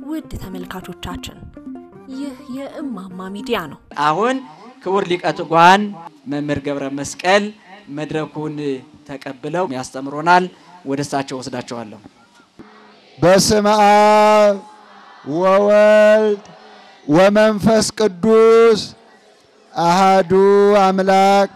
ውድ ተመልካቾቻችን ይህ የእማማ ሚዲያ ነው። አሁን ክቡር ሊቀ ትጉሃን መምህር ገብረ መስቀል መድረኩን ተቀብለው ያስተምሮናል። ወደ እሳቸው ወስዳቸዋለሁ። በስመ አብ ወወልድ ወመንፈስ ቅዱስ አሃዱ አምላክ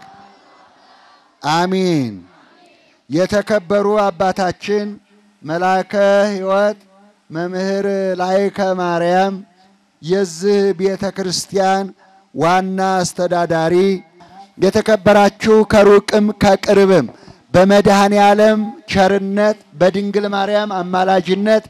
አሚን። የተከበሩ አባታችን መልአከ ሕይወት መምህር ላይከ ማርያም የዚህ ቤተ ክርስቲያን ዋና አስተዳዳሪ፣ የተከበራችሁ ከሩቅም ከቅርብም በመድኃኔ ዓለም ቸርነት በድንግል ማርያም አማላጅነት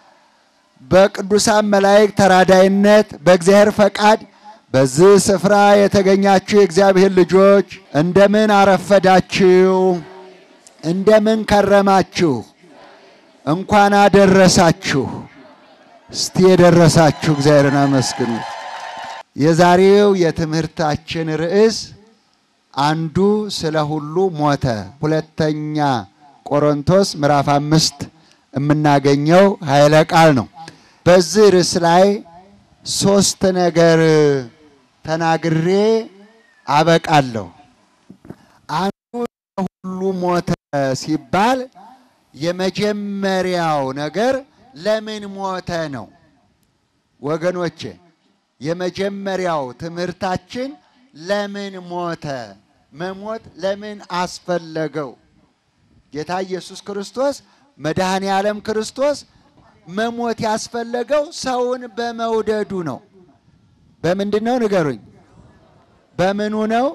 በቅዱሳን መላእክት ተራዳይነት በእግዚአብሔር ፈቃድ በዚህ ስፍራ የተገኛችሁ የእግዚአብሔር ልጆች እንደምን አረፈዳችሁ? እንደምን ከረማችሁ? እንኳን አደረሳችሁ። እስቲ የደረሳችሁ እግዚአብሔርን አመስግኑ። የዛሬው የትምህርታችን ርዕስ አንዱ ስለ ሁሉ ሞተ፣ ሁለተኛ ቆሮንቶስ ምዕራፍ አምስት የምናገኘው ኃይለ ቃል ነው። በዚህ ርዕስ ላይ ሶስት ነገር ተናግሬ አበቃለሁ። አንዱ ሁሉ ሞተ ሲባል የመጀመሪያው ነገር ለምን ሞተ ነው። ወገኖቼ የመጀመሪያው ትምህርታችን ለምን ሞተ፣ መሞት ለምን አስፈለገው? ጌታ ኢየሱስ ክርስቶስ መድኃኔ ዓለም ክርስቶስ መሞት ያስፈለገው ሰውን በመውደዱ ነው። በምንድን ነው ንገሩኝ? በምኑ ነው?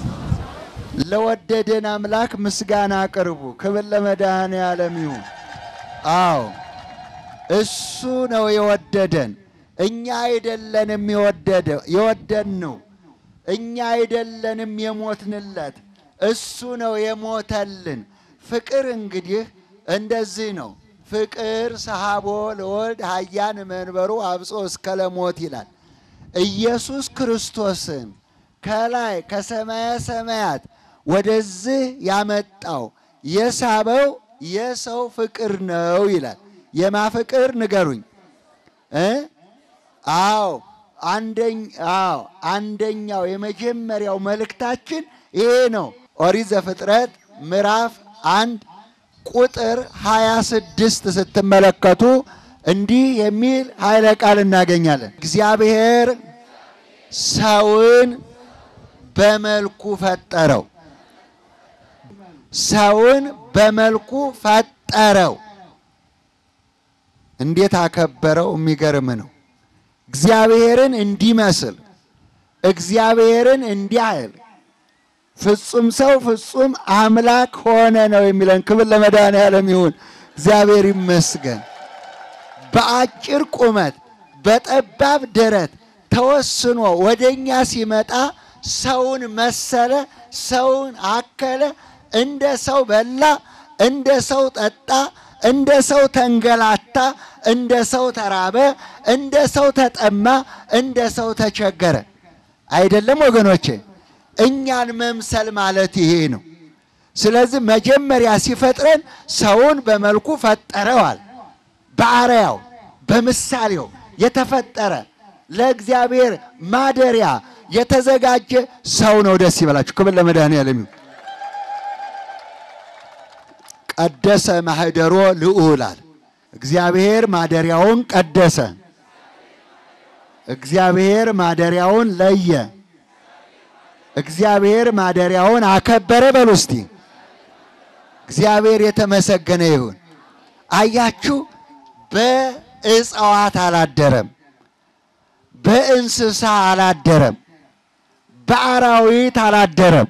ለወደደን አምላክ ምስጋና አቅርቡ። ክብር ለመድኃኔ ዓለም ይሁን። አዎ እሱ ነው የወደደን፣ እኛ አይደለንም የወደድነው፣ እኛ አይደለንም የሞትንለት፣ እሱ ነው የሞተልን። ፍቅር እንግዲህ እንደዚህ ነው። ፍቅር ሰሃቦ ለወልድ ሀያን መንበሩ አብጾ እስከ ለሞት ይላል። ኢየሱስ ክርስቶስን ከላይ ከሰማየ ሰማያት ወደዚህ ያመጣው የሳበው የሰው ፍቅር ነው ይላል። የማ ፍቅር ንገሩኝ እ አዎ አዎ አንደኛው የመጀመሪያው መልእክታችን ይሄ ነው። ኦሪት ዘፍጥረት ምዕራፍ አንድ ቁጥር 26 ስትመለከቱ እንዲህ የሚል ኃይለ ቃል እናገኛለን። እግዚአብሔር ሰውን በመልኩ ፈጠረው። ሰውን በመልኩ ፈጠረው። እንዴት አከበረው! የሚገርም ነው። እግዚአብሔርን እንዲመስል እግዚአብሔርን እንዲያህል ፍጹም ሰው ፍጹም አምላክ ሆነ ነው የሚለን። ክብር ለመድኃኔዓለም ይሁን። እግዚአብሔር ይመስገን። በአጭር ቁመት በጠባብ ደረት ተወስኖ ወደኛ ሲመጣ ሰውን መሰለ፣ ሰውን አከለ፣ እንደ ሰው በላ፣ እንደ ሰው ጠጣ፣ እንደ ሰው ተንገላታ፣ እንደ ሰው ተራበ፣ እንደ ሰው ተጠማ፣ እንደ ሰው ተቸገረ። አይደለም ወገኖቼ? እኛን መምሰል ማለት ይሄ ነው። ስለዚህ መጀመሪያ ሲፈጥረን ሰውን በመልኩ ፈጠረዋል። በአርአያው በምሳሌው የተፈጠረ ለእግዚአብሔር ማደሪያ የተዘጋጀ ሰው ነው። ደስ ይበላችሁ። ክብር ለመድኃኔዓለም ይሁን። ቀደሰ ማህደሮ ልዑላል እግዚአብሔር ማደሪያውን ቀደሰ። እግዚአብሔር ማደሪያውን ለየ። እግዚአብሔር ማደሪያውን አከበረ። በሉ እስቲ እግዚአብሔር የተመሰገነ ይሁን። አያችሁ፣ በእጽዋት አላደረም፣ በእንስሳ አላደረም፣ በአራዊት አላደረም።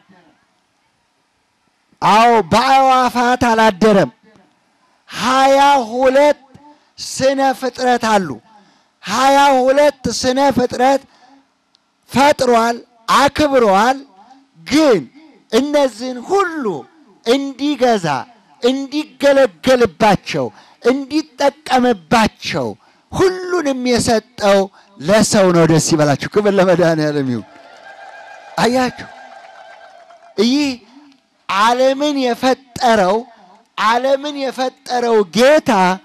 አዎ በአዕዋፋት አላደረም። ሀያ ሁለት ስነ ፍጥረት አሉ። ሀያ ሁለት ስነ ፍጥረት ፈጥሯል፣ አክብረዋል። ግን እነዚህን ሁሉ እንዲገዛ እንዲገለገልባቸው እንዲጠቀምባቸው ሁሉንም የሰጠው ለሰው ነው። ደስ ይበላችሁ። ክብር ለመድኃኔዓለም ይሁን። አያችሁ ይህ ዓለምን የፈጠረው ዓለምን የፈጠረው ጌታ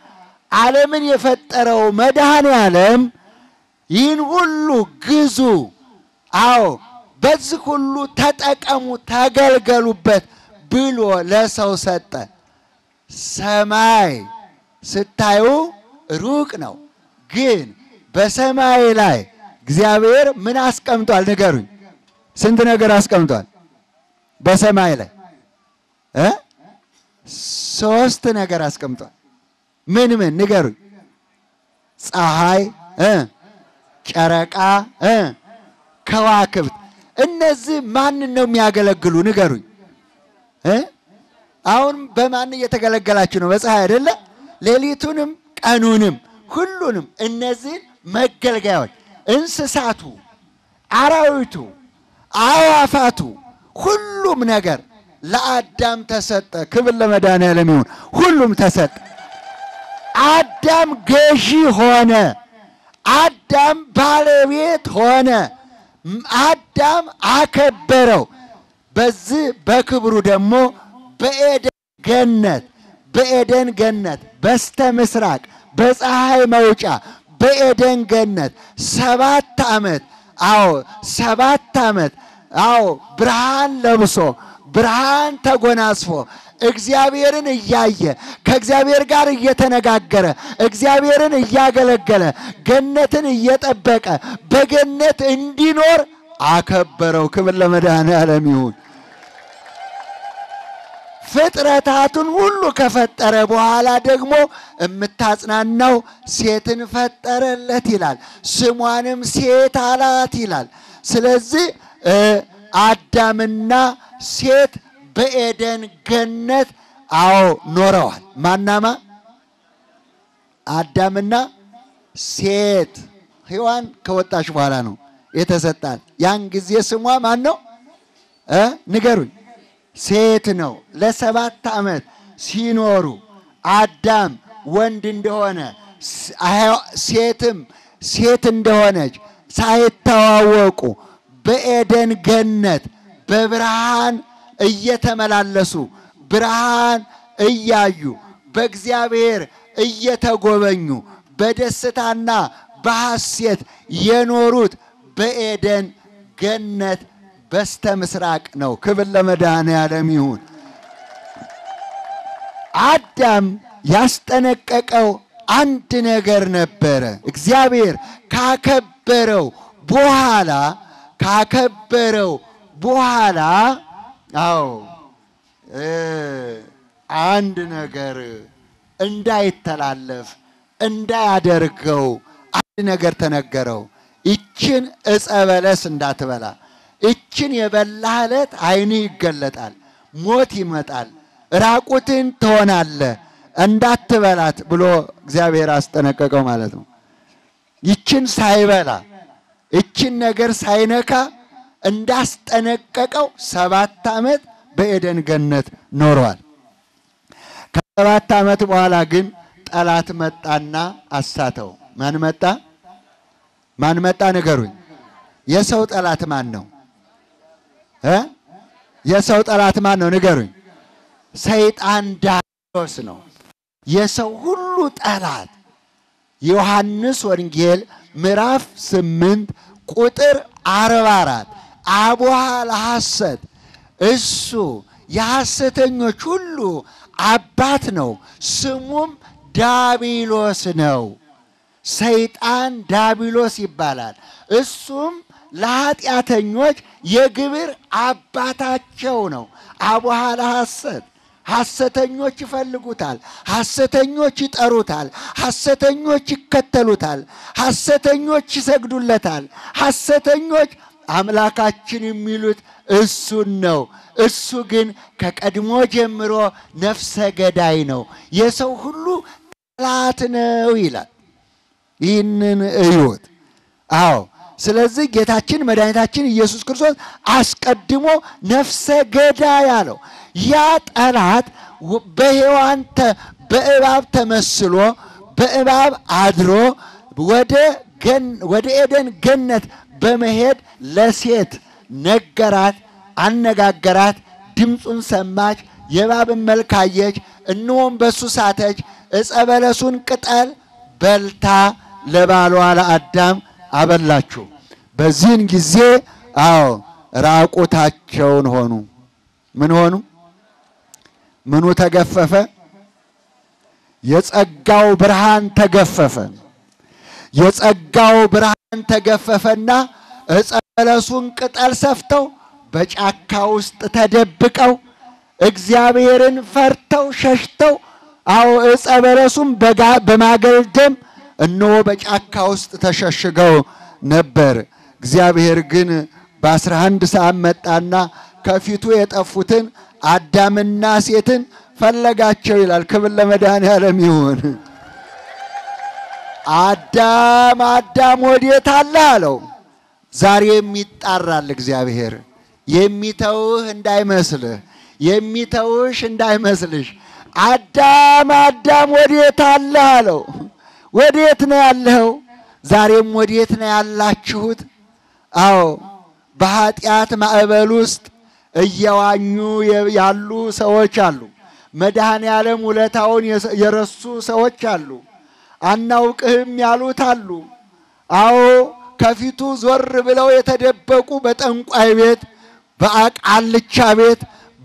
ዓለምን የፈጠረው መድኃኔ ዓለም ይህን ሁሉ ግዙ፣ አዎ በዚህ ሁሉ ተጠቀሙ፣ ተገልገሉበት ብሎ ለሰው ሰጠ። ሰማይ ስታዩ ሩቅ ነው፣ ግን በሰማይ ላይ እግዚአብሔር ምን አስቀምጧል? ንገሩኝ። ስንት ነገር አስቀምጧል በሰማይ ላይ እ ሶስት ነገር አስቀምጧል። ምን ምን ንገሩኝ? ፀሐይ እ ጨረቃ እ ከዋክብት። እነዚህ ማንን ነው የሚያገለግሉ? ንገሩኝ እ አሁን በማን እየተገለገላችሁ ነው? በፀሐይ አይደለ? ሌሊቱንም ቀኑንም ሁሉንም እነዚህን መገልገያዎች እንስሳቱ፣ አራዊቱ፣ አዋፋቱ ሁሉም ነገር ለአዳም ተሰጠ። ክብር ለመድኃኔዓለም ይሁን። ሁሉም ተሰጠ። አዳም ገዢ ሆነ። አዳም ባለቤት ሆነ። አዳም አከበረው። በዚህ በክብሩ ደግሞ በኤደን ገነት በኤደን ገነት በስተ ምስራቅ በፀሐይ መውጫ በኤደን ገነት ሰባት ዓመት አዎ ሰባት ዓመት አዎ ብርሃን ለብሶ ብርሃን ተጎናጽፎ እግዚአብሔርን እያየ ከእግዚአብሔር ጋር እየተነጋገረ እግዚአብሔርን እያገለገለ ገነትን እየጠበቀ በገነት እንዲኖር አከበረው። ክብር ለመድኃኔዓለም ይሁን። ፍጥረታቱን ሁሉ ከፈጠረ በኋላ ደግሞ የምታጽናናው ሴትን ፈጠረለት ይላል። ስሟንም ሴት አላት ይላል። ስለዚህ አዳምና ሴት በኤደን ገነት አዎ ኖረዋል። ማናማ አዳምና ሴት ሔዋን ከወጣች በኋላ ነው የተሰጣት። ያን ጊዜ ስሟ ማን ነው እ ንገሩኝ ሴት ነው። ለሰባት ዓመት ሲኖሩ አዳም ወንድ እንደሆነ ሴትም ሴት እንደሆነች ሳይተዋወቁ በኤደን ገነት በብርሃን እየተመላለሱ ብርሃን እያዩ በእግዚአብሔር እየተጎበኙ በደስታና በሐሴት የኖሩት በኤደን ገነት በስተ ምስራቅ ነው። ክብር ለመድኃኔዓለም ይሁን። አዳም ያስጠነቀቀው አንድ ነገር ነበረ። እግዚአብሔር ካከበረው በኋላ ካከበረው በኋላ አዎ አንድ ነገር እንዳይተላለፍ እንዳያደርገው አንድ ነገር ተነገረው። ይችን ዕፀ በለስ እንዳትበላ እችን የበላህ ዕለት ዓይንህ ይገለጣል፣ ሞት ይመጣል፣ ራቁትን ትሆናለህ፣ እንዳትበላት ብሎ እግዚአብሔር አስጠነቀቀው ማለት ነው። ይችን ሳይበላ እችን ነገር ሳይነካ እንዳስጠነቀቀው ሰባት ዓመት በኤደን ገነት ኖሯል። ከሰባት ዓመት በኋላ ግን ጠላት መጣና አሳተው። ማን መጣ? ማን መጣ? ንገሩኝ። የሰው ጠላት ማን ነው? እ የሰው ጠላት ማን ነው? ንገሩኝ። ሰይጣን ዲያብሎስ ነው። የሰው ሁሉ ጠላት ዮሐንስ ወንጌል ምዕራፍ ስምንት ቁጥር አርባ አራት አቡሃ ለሐሰት እሱ የሐሰተኞች ሁሉ አባት ነው፣ ስሙም ዳቢሎስ ነው። ሰይጣን ዳቢሎስ ይባላል። እሱም ለኃጢአተኞች የግብር አባታቸው ነው። አቡሃ ለሐሰት ሐሰተኞች ይፈልጉታል፣ ሐሰተኞች ይጠሩታል፣ ሐሰተኞች ይከተሉታል፣ ሐሰተኞች ይሰግዱለታል፣ ሐሰተኞች አምላካችን የሚሉት እሱን ነው። እሱ ግን ከቀድሞ ጀምሮ ነፍሰ ገዳይ ነው፣ የሰው ሁሉ ጠላት ነው ይላል። ይህንን እዩት። አዎ ስለዚህ ጌታችን መድኃኒታችን ኢየሱስ ክርስቶስ አስቀድሞ ነፍሰ ገዳይ አለው። ያ ጠላት በሔዋን በእባብ ተመስሎ በእባብ አድሮ ወደ ኤደን ገነት በመሄድ ለሴት ነገራት፣ አነጋገራት፣ ድምፁን ሰማች፣ የእባብን መልክ አየች፣ እነሆም በሱ ሳተች። ዕፀ በለሱን ቅጠል በልታ ለባሏ ለአዳም አበላችሁ። በዚህን ጊዜ አዎ ራቁታቸውን ሆኑ። ምን ሆኑ? ምኑ ተገፈፈ? የጸጋው ብርሃን ተገፈፈ። የጸጋው ብርሃን ተገፈፈና ዕፀ በለሱን ቅጠል ሰፍተው በጫካ ውስጥ ተደብቀው እግዚአብሔርን ፈርተው ሸሽተው አዎ ዕፀ በለሱን በማገልደም እነሆ በጫካ ውስጥ ተሸሽገው ነበር። እግዚአብሔር ግን በአስራ አንድ ሰዓት መጣና ከፊቱ የጠፉትን አዳምና ሴትን ፈለጋቸው ይላል። ክብር ለመድኃኔዓለም ይሁን። አዳም አዳም ወዴት አለ አለው። ዛሬም ይጣራል እግዚአብሔር። የሚተውህ እንዳይመስልህ፣ የሚተውሽ እንዳይመስልሽ። አዳም አዳም ወዴት አለ አለው። ወዴት ነው ያለኸው? ዛሬም ወዴት ነው ያላችሁት? አዎ በኃጢአት ማዕበል ውስጥ እየዋኙ ያሉ ሰዎች አሉ። መድኃኔ ዓለም ውለታውን የረሱ ሰዎች አሉ። አናውቅህም ያሉት አሉ። አዎ ከፊቱ ዞር ብለው የተደበቁ በጠንቋይ ቤት፣ በአቃልቻ ቤት፣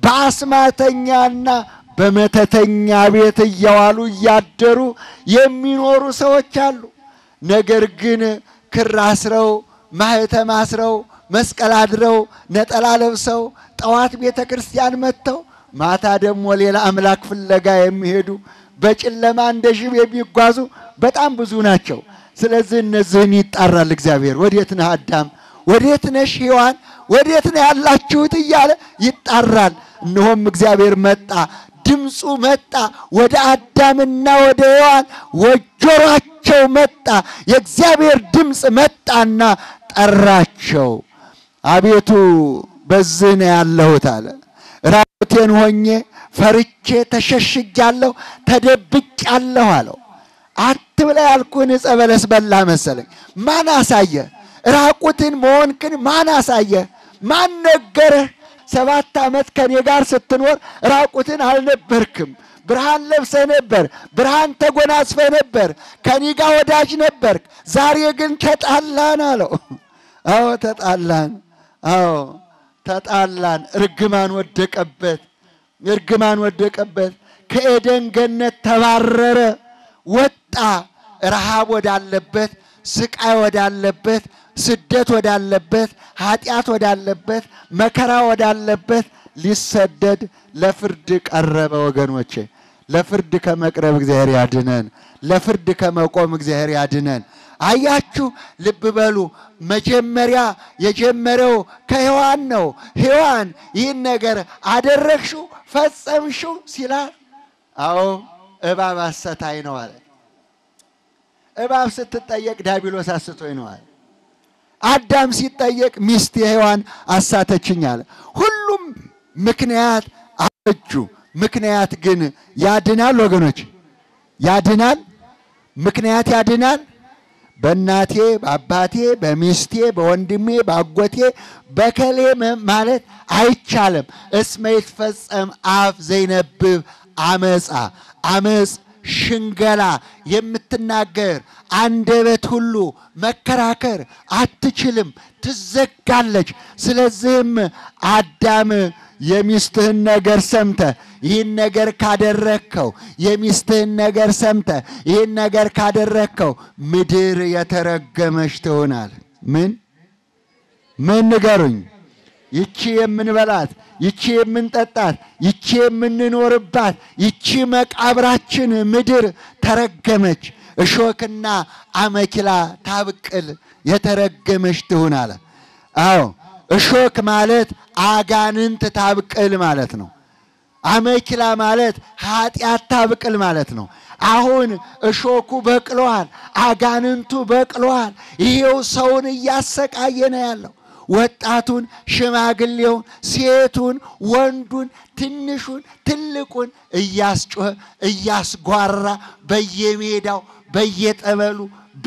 በአስማተኛና በመተተኛ ቤት እየዋሉ እያደሩ የሚኖሩ ሰዎች አሉ። ነገር ግን ክር አስረው ማህተም አስረው መስቀል አድረው ነጠላ ለብሰው ጠዋት ቤተ ክርስቲያን መጥተው ማታ ደግሞ ሌላ አምላክ ፍለጋ የሚሄዱ በጨለማ እንደ ሽብ የሚጓዙ በጣም ብዙ ናቸው። ስለዚህ እነዚህን ይጣራል እግዚአብሔር። ወዴት ነህ አዳም? ወዴት ነሽ ሔዋን? ወዴት ነው ያላችሁት? እያለ ይጣራል። እነሆም እግዚአብሔር መጣ፣ ድምፁ መጣ፣ ወደ አዳምና ወደ ሔዋን ወጆሯቸው መጣ። የእግዚአብሔር ድምፅ መጣና ጠራቸው። አቤቱ በዚህ ነው ያለሁት አለ። ራቁቴን ሆኜ ፈርቼ ተሸሽጊያለሁ፣ ተደብቄያለሁ አለው። አትብላ ያልኩህን ዕፀ በለስ በላ መሰለኝ። ማን አሳየ? ራቁትን መሆንክን ማን አሳየ? ማን ነገረህ? ሰባት ዓመት ከኔ ጋር ስትኖር ራቁትን አልነበርክም። ብርሃን ለብሰህ ነበር። ብርሃን ተጎናጽፈህ ነበር። ከኔ ጋር ወዳጅ ነበርክ። ዛሬ ግን ተጣላን አለው። አዎ ተጣላን። አዎ ተጣላን። እርግማን ወደቀበት። እርግማን ወደቀበት። ከኤደን ገነት ተባረረ፣ ወጣ። ረሃብ ወዳለበት፣ ስቃይ ወዳለበት፣ ስደት ወዳለበት፣ ኃጢአት ወዳለበት፣ መከራ ወዳለበት ሊሰደድ ለፍርድ ቀረበ። ወገኖቼ ለፍርድ ከመቅረብ እግዚአብሔር ያድነን። ለፍርድ ከመቆም እግዚአብሔር ያድነን። አያችሁ፣ ልብ በሉ። መጀመሪያ የጀመረው ከሔዋን ነው። ሔዋን ይህን ነገር አደረግሽው፣ ፈጸምሽው ሲላል፣ አዎ እባብ አሰታኝ ነው አለ። እባብ ስትጠየቅ ዳቢሎስ አስቶኝ ነው አለ። አዳም ሲጠየቅ ሚስት የሔዋን አሳተችኝ አለ። ሁሉም ምክንያት አበጁ። ምክንያት ግን ያድናል ወገኖች፣ ያድናል። ምክንያት ያድናል። በእናቴ በአባቴ በሚስቴ በወንድሜ በአጎቴ በከሌ ማለት አይቻልም። እስመ ይትፈጸም አፍ ዘይነብብ አመፃ አመፅ ሽንገላ የምትናገር አንደበት ሁሉ መከራከር አትችልም፣ ትዘጋለች። ስለዚህም አዳም የሚስትህን ነገር ሰምተ ይህን ነገር ካደረግከው የሚስትህን ነገር ሰምተ ይህን ነገር ካደረግከው ምድር የተረገመች ትሆናል። ምን ምን ንገሩኝ? ይቺ የምንበላት ይቺ የምንጠጣት ይቺ የምንኖርባት ይቺ መቃብራችን ምድር ተረገመች፣ እሾክና አመኪላ ታብቅል የተረገመች ትሁን አለ። አዎ እሾክ ማለት አጋንንት ታብቅል ማለት ነው። አመኪላ ማለት ኃጢአት ታብቅል ማለት ነው። አሁን እሾኩ በቅለዋል፣ አጋንንቱ በቅለዋል። ይሄው ሰውን እያሰቃየ ነው ያለው። ወጣቱን፣ ሽማግሌውን፣ ሴቱን፣ ወንዱን፣ ትንሹን፣ ትልቁን እያስጮኸ እያስጓራ በየሜዳው በየጠበሉ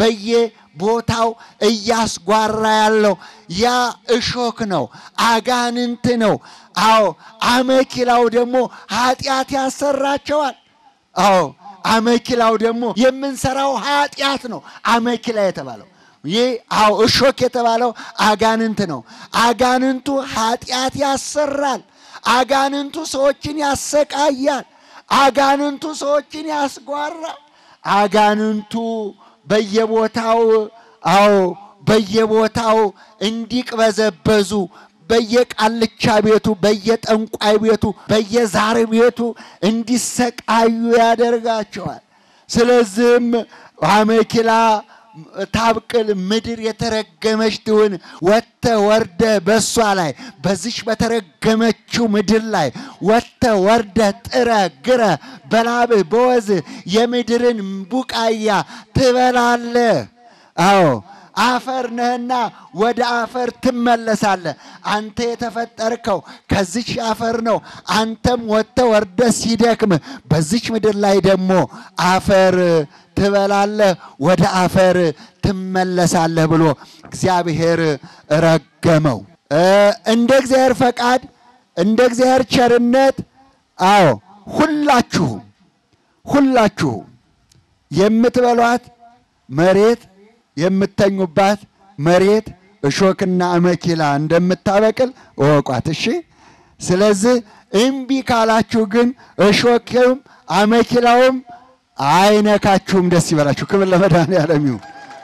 በየቦታው እያስጓራ ያለው ያ እሾክ ነው፣ አጋንንት ነው። አዎ አመኪላው ደግሞ ኃጢአት ያሰራቸዋል። አዎ አመኪላው ደግሞ የምንሰራው ኃጢአት ነው። አመኪላ የተባለው ይህ አዎ እሾክ የተባለው አጋንንት ነው። አጋንንቱ ኃጢአት ያሰራል። አጋንንቱ ሰዎችን ያሰቃያል። አጋንንቱ ሰዎችን ያስጓራል። አጋንንቱ በየቦታው አዎ በየቦታው እንዲቅበዘበዙ በየቃልቻ ቤቱ፣ በየጠንቋይ ቤቱ፣ በየዛር ቤቱ እንዲሰቃዩ ያደርጋቸዋል። ስለዚህም አመኪላ ታብቅል ምድር የተረገመች ትሁን። ወጥተ ወርደ በሷ ላይ በዚች በተረገመችው ምድር ላይ ወጥተ ወርደ ጥረ ግረ በላብህ በወዝህ የምድርን ቡቃያ ትበላለህ። አዎ አፈር ነህና ወደ አፈር ትመለሳለህ። አንተ የተፈጠርከው ከዚች አፈር ነው። አንተም ወጥተ ወርደ ሲደክም በዚች ምድር ላይ ደግሞ አፈር ትበላለህ፣ ወደ አፈር ትመለሳለህ ብሎ እግዚአብሔር ረገመው። እንደ እግዚአብሔር ፈቃድ እንደ እግዚአብሔር ቸርነት አዎ ሁላችሁም ሁላችሁም የምትበሏት መሬት የምተኙባት መሬት እሾክና አመኪላ እንደምታበቅል እወቋት። እሺ። ስለዚህ እምቢ ካላችሁ ግን እሾክም አመኪላውም አይነካችሁም። ደስ ይበላችሁ። ክብር ለመድኃኔዓለም ይሁን።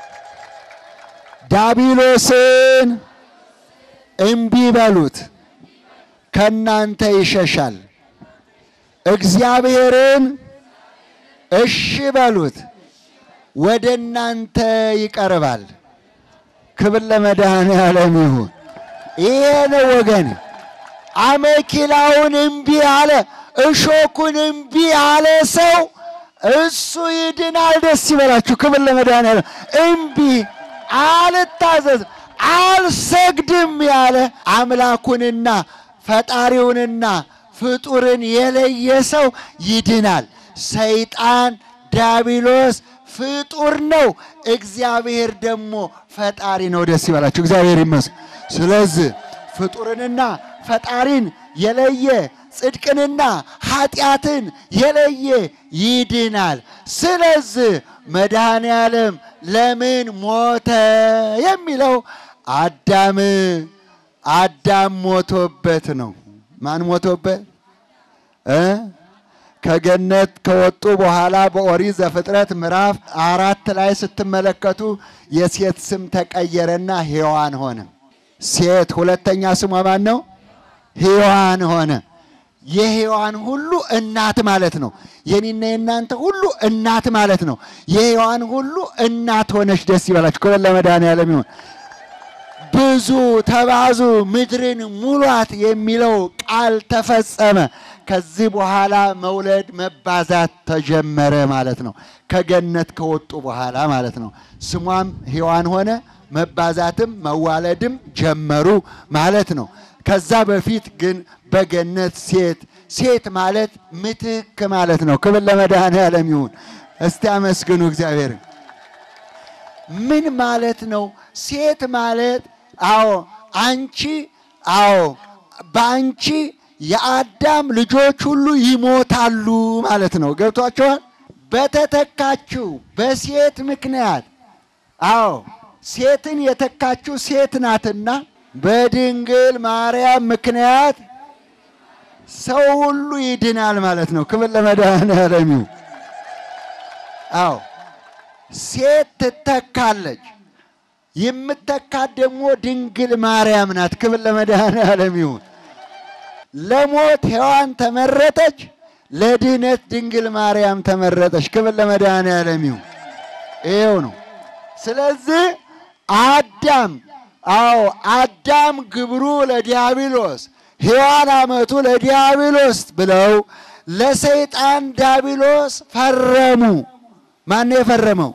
ዳቢሎስን እምቢ በሉት፣ ከእናንተ ይሸሻል። እግዚአብሔርን እሺ በሉት ወደ እናንተ ይቀርባል። ክብር ለመድኃኔዓለም ይሁን። ይሄ ነው ወገን። አመኪላውን እምቢ አለ፣ እሾኩን እምቢ አለ ሰው እሱ ይድናል። ደስ ይበላችሁ። ክብር ለመድኃኔዓለም። እምቢ አልታዘዝ፣ አልሰግድም ያለ አምላኩንና ፈጣሪውንና ፍጡርን የለየ ሰው ይድናል። ሰይጣን ዲያብሎስ ፍጡር ነው። እግዚአብሔር ደግሞ ፈጣሪ ነው። ደስ ይበላችሁ። እግዚአብሔር ይመስገን። ስለዚህ ፍጡርንና ፈጣሪን የለየ ጽድቅንና ኃጢአትን የለየ ይድናል። ስለዚህ መድኃኔ ዓለም ለምን ሞተ የሚለው አዳም አዳም ሞቶበት ነው። ማን ሞቶበት እ ከገነት ከወጡ በኋላ በኦሪት ዘፍጥረት ምዕራፍ አራት ላይ ስትመለከቱ የሴት ስም ተቀየረና ሔዋን ሆነ። ሴት ሁለተኛ ስሟ ማን ነው? ሔዋን ሆነ። የሔዋን ሁሉ እናት ማለት ነው። የኔና የእናንተ ሁሉ እናት ማለት ነው። የሔዋን ሁሉ እናት ሆነች። ደስ ይበላችሁ። ክብር ለመድኃኔዓለም ይሁን። ብዙ ተባዙ ምድርን ሙሏት የሚለው ቃል ተፈጸመ። ከዚህ በኋላ መውለድ መባዛት ተጀመረ ማለት ነው። ከገነት ከወጡ በኋላ ማለት ነው። ስሟም ሔዋን ሆነ። መባዛትም መዋለድም ጀመሩ ማለት ነው። ከዛ በፊት ግን በገነት ሴት ሴት ማለት ምትክ ማለት ነው። ክብር ለመድኃኔዓለም ይሁን። እስቲ አመስግኑ እግዚአብሔርን። ምን ማለት ነው? ሴት ማለት አዎ አንቺ አዎ በአንቺ የአዳም ልጆች ሁሉ ይሞታሉ ማለት ነው። ገብቷቸዋል። በተተካችው በሴት ምክንያት አዎ ሴትን የተካችው ሴት ናትና በድንግል ማርያም ምክንያት ሰው ሁሉ ይድናል ማለት ነው። ክብር ለመድኃኔዓለም ይሁን። አዎ ሴት ትተካለች። የምተካት ደግሞ ድንግል ማርያም ናት። ክብር ለመድኃኔዓለም ይሁን። ለሞት ሔዋን ተመረጠች፣ ለድህነት ድንግል ማርያም ተመረጠች። ክብር ለመድኃኔዓለም ይሁን። ይኸው ነው። ስለዚህ አዳም አዎ አዳም ግብሩ ለዲያብሎስ ሔዋን አመቱ ለዲያብሎስ ብለው ለሰይጣን ዲያብሎስ ፈረሙ። ማን ነው የፈረመው?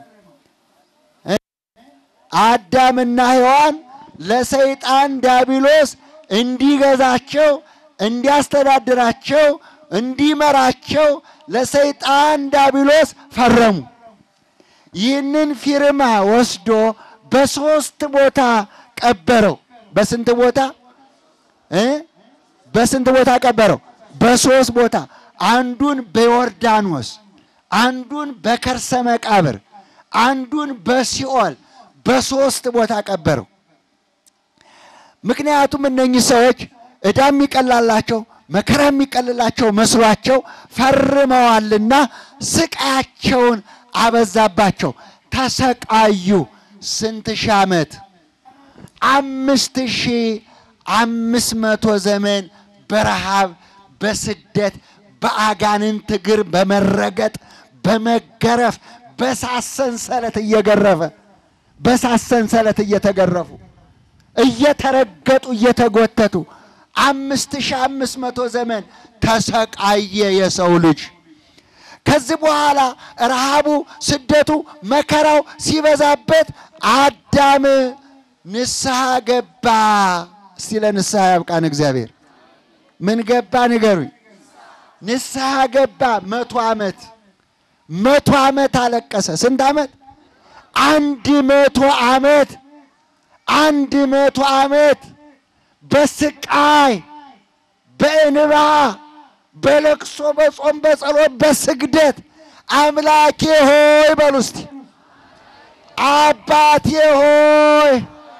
አዳምና ሔዋን ለሰይጣን ዲያብሎስ እንዲገዛቸው፣ እንዲያስተዳድራቸው፣ እንዲመራቸው ለሰይጣን ዲያብሎስ ፈረሙ። ይህንን ፊርማ ወስዶ በሶስት ቦታ ቀበረው። በስንት ቦታ እ በስንት ቦታ ቀበረው? በሶስት ቦታ። አንዱን በዮርዳኖስ፣ አንዱን በከርሰ መቃብር፣ አንዱን በሲኦል በሶስት ቦታ ቀበረው። ምክንያቱም እነኚህ ሰዎች ዕዳ የሚቀላላቸው መከራ የሚቀልላቸው መስሏቸው ፈርመዋልና ስቃያቸውን አበዛባቸው። ተሰቃዩ። ስንት ሺህ ዓመት? አምስት ሺህ አምስት መቶ ዘመን በረሃብ በስደት በአጋንንት እግር በመረገጥ በመገረፍ በሳት ሰንሰለት እየገረፈ በሳት ሰንሰለት እየተገረፉ እየተረገጡ እየተጎተቱ አምስት ሺህ አምስት መቶ ዘመን ተሰቃየ የሰው ልጅ። ከዚህ በኋላ ረሃቡ፣ ስደቱ፣ መከራው ሲበዛበት አዳም ንስሐ ገባ። እስቲ ለንስሐ ያብቃን እግዚአብሔር። ምን ገባ ንገሩኝ? ንስሐ ገባ። መቶ ዓመት መቶ ዓመት አለቀሰ። ስንት ዓመት? አንድ መቶ ዓመት አንድ መቶ ዓመት በስቃይ በእንባ በለቅሶ በጾም በጸሎት በስግደት አምላኬ ሆይ በሉ እስቲ አባቴ ሆይ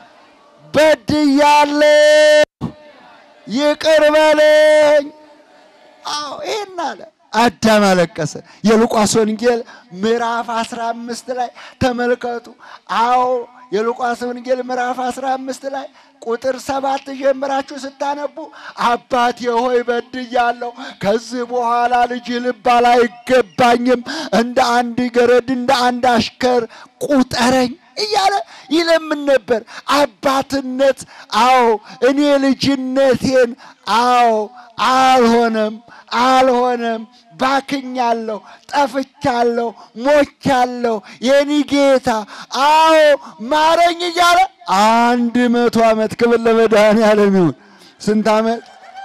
በድያለሁ ይቅር በለኝ። አዎ ይህን አለ አዳም አለቀሰ። የሉቃስ ወንጌል ምዕራፍ 15 ላይ ተመልከቱ። አዎ የሉቃስ ወንጌል ምዕራፍ 15 ላይ ቁጥር ሰባት ጀምራችሁ ስታነቡ አባቴ ሆይ በድያለሁ፣ ከዚህ በኋላ ልጅ ልባል አይገባኝም፣ እንደ አንድ ገረድ እንደ አንድ አሽከር ቁጠረኝ እያለ ይለምን ነበር። አባትነት አዎ እኔ ልጅነቴን አዎ አልሆነም አልሆነም፣ ባክኛለሁ፣ ጠፍቻለሁ፣ ሞቻለሁ፣ የኔ ጌታ አዎ ማረኝ እያለ አንድ መቶ ዓመት ክብር ለመድኃኔዓለም ይሁን። ስንት ዓመት?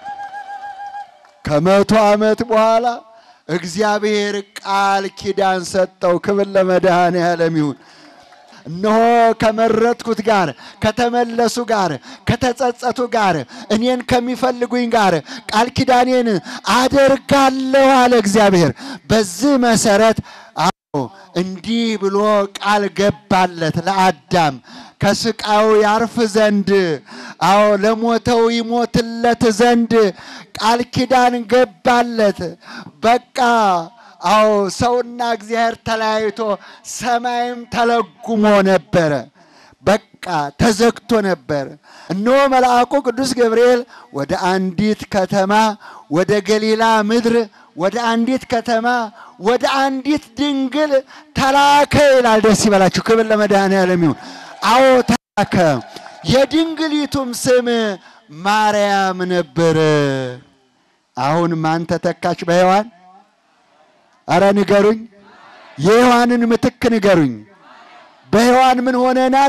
ከመቶ ዓመት በኋላ እግዚአብሔር ቃል ኪዳን ሰጠው። ክብር ለመድኃኔዓለም ይሁን። እነሆ ከመረጥኩት ጋር ከተመለሱ ጋር ከተጸጸቱ ጋር እኔን ከሚፈልጉኝ ጋር ቃል ኪዳኔን አደርጋለሁ አለ እግዚአብሔር። በዚህ መሰረት አዎ እንዲህ ብሎ ቃል ገባለት ለአዳም ከስቃዩ ያርፍ ዘንድ አዎ ለሞተው ይሞትለት ዘንድ ቃል ኪዳን ገባለት። በቃ አዎ ሰውና እግዚአብሔር ተለያይቶ ሰማይም ተለጉሞ ነበረ። በቃ ተዘግቶ ነበር። እነሆ መልአኩ ቅዱስ ገብርኤል ወደ አንዲት ከተማ ወደ ገሊላ ምድር ወደ አንዲት ከተማ ወደ አንዲት ድንግል ተላከ ይላል። ደስ ይበላችሁ። ክብር ለመድኃኔዓለም ይሁን። አዎ ተላከ። የድንግሊቱም ስም ማርያም ነበረ። አሁን ማን ተተካች በሔዋን? አረ ንገሩኝ። የሔዋንን ምትክ ንገሩኝ። በሔዋን ምን ሆነናል?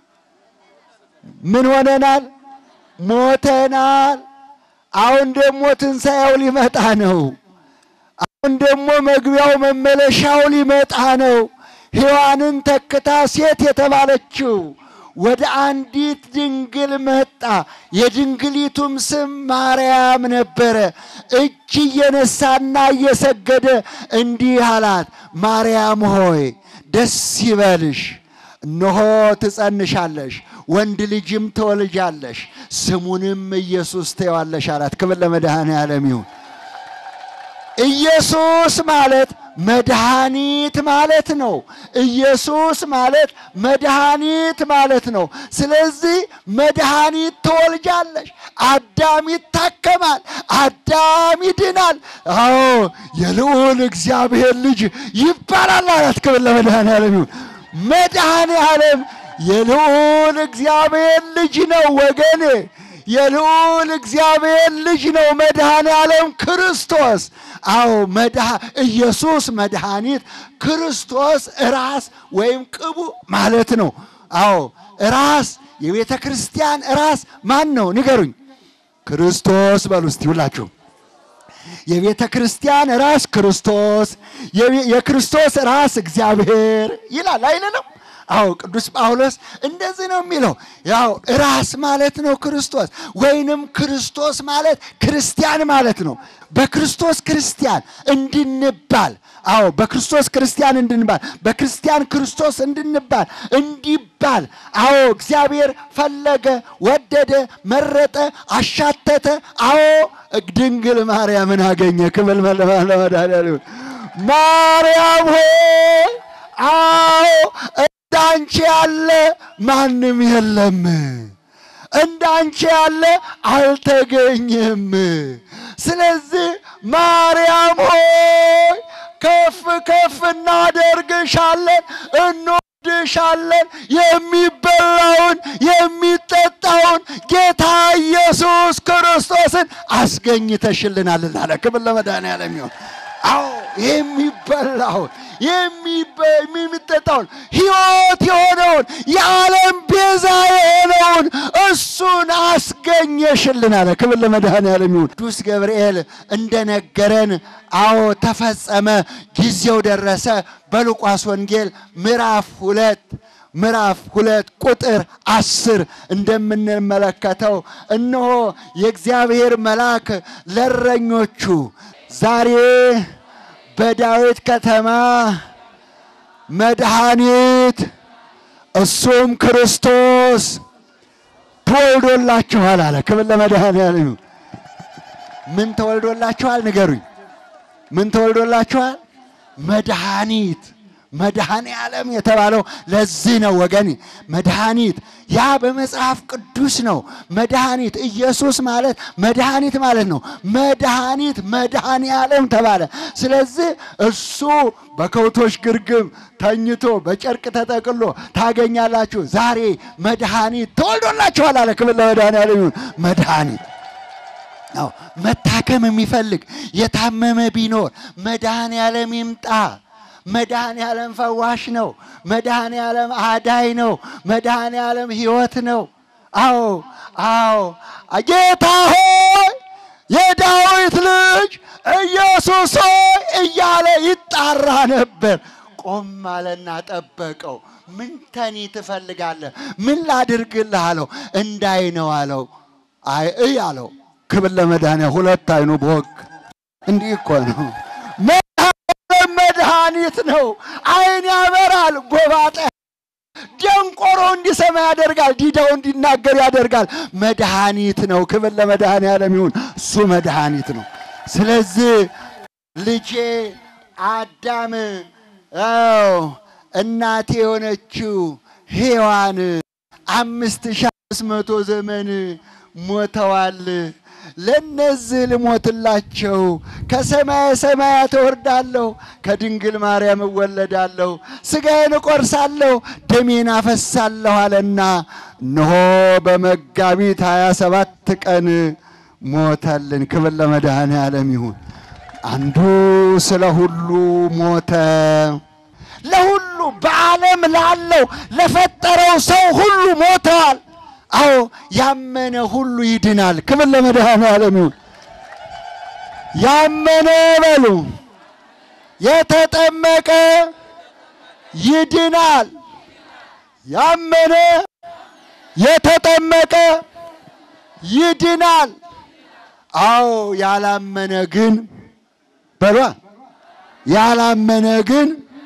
ምን ሆነናል? ሞተናል። አሁን ደግሞ ትንሣኤው ሊመጣ ነው። አሁን ደግሞ መግቢያው መመለሻው ሊመጣ ነው። ሔዋንን ተክታ ሴት የተባለችው ወደ አንዲት ድንግል መጣ። የድንግሊቱም ስም ማርያም ነበረ። እጅ እየነሳና እየሰገደ እንዲህ አላት፣ ማርያም ሆይ ደስ ይበልሽ፣ እነሆ ትጸንሻለሽ፣ ወንድ ልጅም ትወልጃለሽ፣ ስሙንም ኢየሱስ ትይዋለሽ አላት። ክብር ለመድኃኔዓለም ይሁን። ኢየሱስ ማለት መድኃኒት ማለት ነው። ኢየሱስ ማለት መድኃኒት ማለት ነው። ስለዚህ መድኃኒት ትወልጃለሽ፣ አዳም ይታከማል፣ አዳም ይድናል። አዎ የልዑል እግዚአብሔር ልጅ ይባላል አላት። ክብር ለመድኃኔዓለም ይሁን። መድኃኔዓለም የልዑል እግዚአብሔር ልጅ ነው ወገኔ የልዑል እግዚአብሔር ልጅ ነው መድኃኔዓለም ክርስቶስ። አዎ መድኃ ኢየሱስ መድኃኒት ክርስቶስ ራስ ወይም ቅቡ ማለት ነው። አዎ ራስ የቤተ ክርስቲያን ራስ ማን ነው ንገሩኝ? ክርስቶስ በሉ እስቲ ሁላችሁ። የቤተ ክርስቲያን ራስ ክርስቶስ፣ የክርስቶስ ራስ እግዚአብሔር ይላል አይደለም? አዎ ቅዱስ ጳውሎስ እንደዚህ ነው የሚለው። ያው ራስ ማለት ነው ክርስቶስ፣ ወይንም ክርስቶስ ማለት ክርስቲያን ማለት ነው። በክርስቶስ ክርስቲያን እንድንባል አዎ በክርስቶስ ክርስቲያን እንድንባል በክርስቲያን ክርስቶስ እንድንባል እንዲባል አዎ እግዚአብሔር ፈለገ፣ ወደደ፣ መረጠ፣ አሻተተ። አዎ ድንግል ማርያምን አገኘ። ክብል ለመድኃኒዓለም ማርያም ሆይ አዎ እንዳንቺ ያለ ማንም የለም፣ እንዳንቺ ያለ አልተገኘም። ስለዚህ ማርያም ሆይ ከፍ ከፍ እናደርግሻለን፣ እንወድሻለን። የሚበላውን የሚጠጣውን ጌታ ኢየሱስ ክርስቶስን አስገኝተሽልናልና አለ። ክብር ለመድኃኒዓለም ይሁን። አዎ የሚበላውን የሚጠጣውን ሕይወት የሆነውን የዓለም ቤዛ የሆነውን እሱን አስገኘሽልን አለ። ክብር ለመድኃኒዓለም ይሁን። ቅዱስ ገብርኤል እንደነገረን አዎ ተፈጸመ፣ ጊዜው ደረሰ። በሉቃስ ወንጌል ምዕራፍ ሁለት ምዕራፍ ሁለት ቁጥር አስር እንደምንመለከተው እነሆ የእግዚአብሔር መልአክ ለእረኞቹ ዛሬ በዳዊት ከተማ መድኃኒት እሱም ክርስቶስ ተወልዶላችኋል አለ። ክብር ለመድኃኒዓለም ይሁን። ምን ተወልዶላችኋል? ንገሩኝ። ምን ተወልዶላችኋል? መድኃኒት መድኃኔ ዓለም የተባለው ለዚህ ነው ወገን። መድኃኒት ያ በመጽሐፍ ቅዱስ ነው። መድኃኒት ኢየሱስ ማለት መድኃኒት ማለት ነው። መድኃኒት መድኃኔ ዓለም ተባለ። ስለዚህ እሱ በከብቶች ግርግም ተኝቶ በጨርቅ ተጠቅሎ ታገኛላችሁ። ዛሬ መድኃኒት ተወልዶላችኋል አለ። ክብር ለመድኃኒዓለም ይሁን። መድኃኒት አዎ፣ መታከም የሚፈልግ የታመመ ቢኖር መድኃኔ ዓለም ይምጣ። መድኃኔ ዓለም ፈዋሽ ነው። መድኃኔ ዓለም አዳይ ነው። መድኃኔ ዓለም ሕይወት ነው። አዎ አዎ፣ ጌታ ሆይ የዳዊት ልጅ ኢየሱስ ሆይ እያለ ይጣራ ነበር። ቆም አለና ጠበቀው። ምን ተኒ ትፈልጋለህ? ምን ላድርግልህ አለው። እንዳይ ነው አለው። አይ እይ አለው። ክብር ለመድኃኒያ ሁለት አይኑ በወግ እንዲህ እኮ ነው። መድኃኒት ነው። አይን ያበራል፣ ጎባጣ ደንቆሮ እንዲሰማ ያደርጋል፣ ዲዳው እንዲናገር ያደርጋል። መድኃኒት ነው። ክብር ለመድኃኒዓለም ይሁን። እሱ መድኃኒት ነው። ስለዚህ ልጄ አዳም አዎ እናቴ የሆነችው ሔዋን አምስት ሺህ አምስት መቶ ዘመን ሞተዋል። ለነዚህ ልሞትላቸው ከሰማየ ሰማያት እወርዳለሁ፣ ከድንግል ማርያም እወለዳለሁ፣ ሥጋዬን እቆርሳለሁ፣ ደሜን አፈሳለሁ አለና እነሆ በመጋቢት ሀያ ሰባት ቀን ሞተልን። ክብር ለመድኃኔዓለም ይሁን። አንዱ ስለ ሁሉ ሞተ። ለሁሉ በዓለም ላለው ለፈጠረው ሰው ሁሉ ሞተዋል። አዎ ያመነ ሁሉ ይድናል። ክብር ለመድኃኔዓለም ይሁን። ያመነ በሉ የተጠመቀ ይድናል። ያመነ የተጠመቀ ይድናል። አዎ ያላመነ ግን በሏ ያላመነ ግን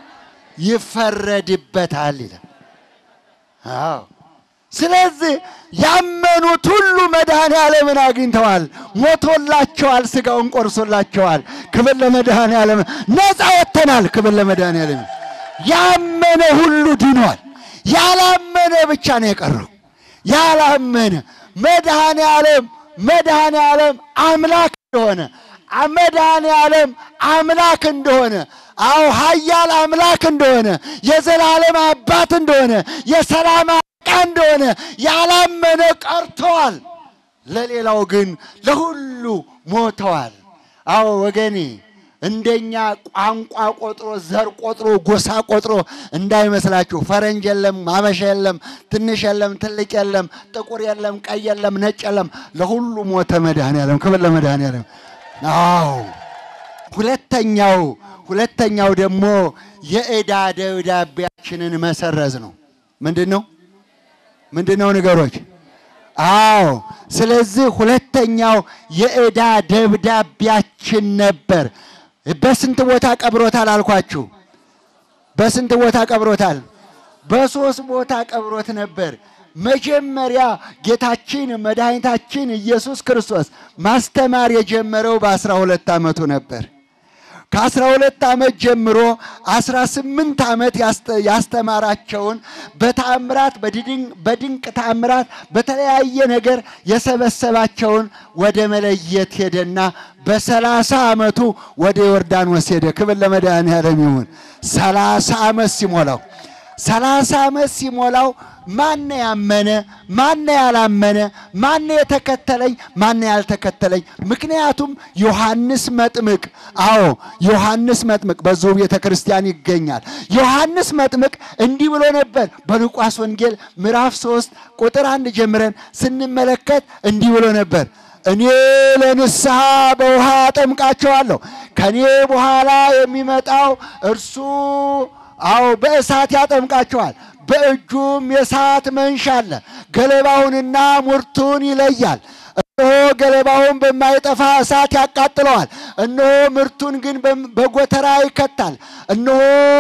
ይፈረድበታል ይላል። አዎ ስለዚህ ያመኑት ሁሉ መድኃኔዓለምን አግኝተዋል፣ ሞቶላቸዋል፣ ሥጋውን ቆርሶላቸዋል። ክብር ለመድኃኔዓለም። ነፃ ወጥተናል። ክብር ለመድኃኔዓለም። ያመነ ሁሉ ድኗል። ያላመነ ብቻ ነው የቀረው። ያላመነ መድኃኔዓለም መድኃኔዓለም አምላክ እንደሆነ መድኃኔዓለም አምላክ እንደሆነ አዎ ኃያል አምላክ እንደሆነ የዘላለም አባት እንደሆነ የሰላም አለቃ እንደሆነ ያላመነ ቀርተዋል። ለሌላው ግን ለሁሉ ሞተዋል። አዎ ወገኔ እንደኛ ቋንቋ ቆጥሮ ዘር ቆጥሮ ጎሳ ቆጥሮ እንዳይመስላችሁ። ፈረንጅ የለም፣ አበሻ የለም፣ ትንሽ የለም፣ ትልቅ የለም፣ ጥቁር የለም፣ ቀይ የለም፣ ነጭ የለም። ለሁሉ ሞተ መድኃኔዓለም። ክብር ለመድኃኔዓለም። አዎ ሁለተኛው ሁለተኛው ደግሞ የዕዳ ደብዳቤያችንን መሰረዝ ነው። ምንድን ነው ምንድን ነው ንገሮች? አዎ ስለዚህ ሁለተኛው የዕዳ ደብዳቤያችን ነበር። በስንት ቦታ ቀብሮታል አልኳችሁ? በስንት ቦታ ቀብሮታል? በሶስት ቦታ ቀብሮት ነበር። መጀመሪያ ጌታችን መድኃኒታችን ኢየሱስ ክርስቶስ ማስተማር የጀመረው በአስራ ሁለት ዓመቱ ነበር። ከአስራ ሁለት ዓመት ጀምሮ አስራ ስምንት ዓመት ያስተማራቸውን በተአምራት በድንቅ ተአምራት በተለያየ ነገር የሰበሰባቸውን ወደ መለየት ሄደና በሰላሳ ዓመቱ ወደ ዮርዳኖስ ሄደ። ክብር ለመድኃኔዓለም ይሁን። ሰላሳ ዓመት ሲሞላው ሰላሳ ዓመት ሲሞላው ማነ ያመነ ማነ ያላመነ ማነ የተከተለኝ ማነ ያልተከተለኝ? ምክንያቱም ዮሐንስ መጥምቅ አዎ ዮሐንስ መጥምቅ በዚሁ ቤተ ክርስቲያን ይገኛል። ዮሐንስ መጥምቅ እንዲህ ብሎ ነበር። በሉቃስ ወንጌል ምዕራፍ ሶስት ቁጥር አንድ ጀምረን ስንመለከት እንዲህ ብሎ ነበር እኔ ለንስሐ በውሃ አጠምቃቸዋለሁ፣ ከኔ በኋላ የሚመጣው እርሱ አዎ በእሳት ያጠምቃቸዋል በእጁም የእሳት መንሻ አለ። ገለባውንና ሙርቱን ይለያል። እነሆ ገለባውን በማይጠፋ እሳት ያቃጥለዋል፣ እነሆ ምርቱን ግን በጎተራ ይከታል። እነሆ